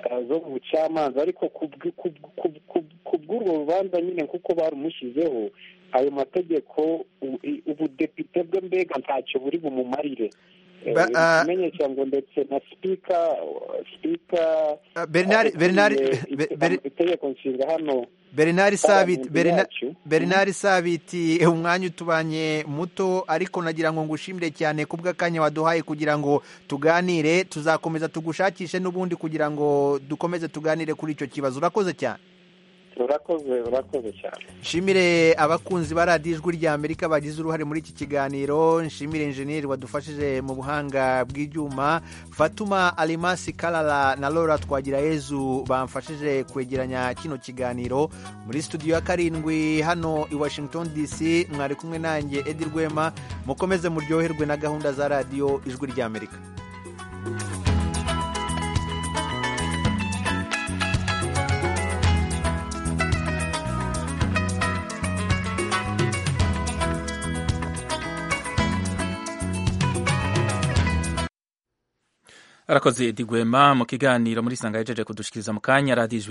eh, zo mu bucamanza ariko ku bw- ku bw- ku bw- ku bw- ku bw'urwo rubanza nyine nk'uko barumushyizeho ayo mategeko u- i- ubudepite bwe mbega ntacyo buri bumumarire ikimenyetso ngo ndetse na sipika sipika Bernard- Bernard- Bernard- itegeko nshinga hano Bernard Sabiti Abantu Berna- bacu. Bernard Sabiti umwanya utubanye muto ariko nagira ngo ngushimire cyane ku bw'akanya waduhaye kugira ngo tuganire tuzakomeza tugushakishe n'ubundi kugira ngo dukomeze tuganire kuri icyo kibazo urakoze cyane urakoze urakoze cyane nshimire abakunzi ba radiyo ijwi rya amerika bagize uruhare muri iki kiganiro nshimire injeniyeri wadufashije mu buhanga bw'ibyuma fatuma alimasi karara na laura twagirayezu bamfashije kwegeranya kino kiganiro muri studio ya karindwi hano i washington dc mwari kumwe nanjye edi rwema mukomeze muryoherwe na gahunda za radiyo ijwi rya amerika arakoze edigwema mu kiganiro muri isanga yajeje kudushikiriza mu kanya radiyo ijwi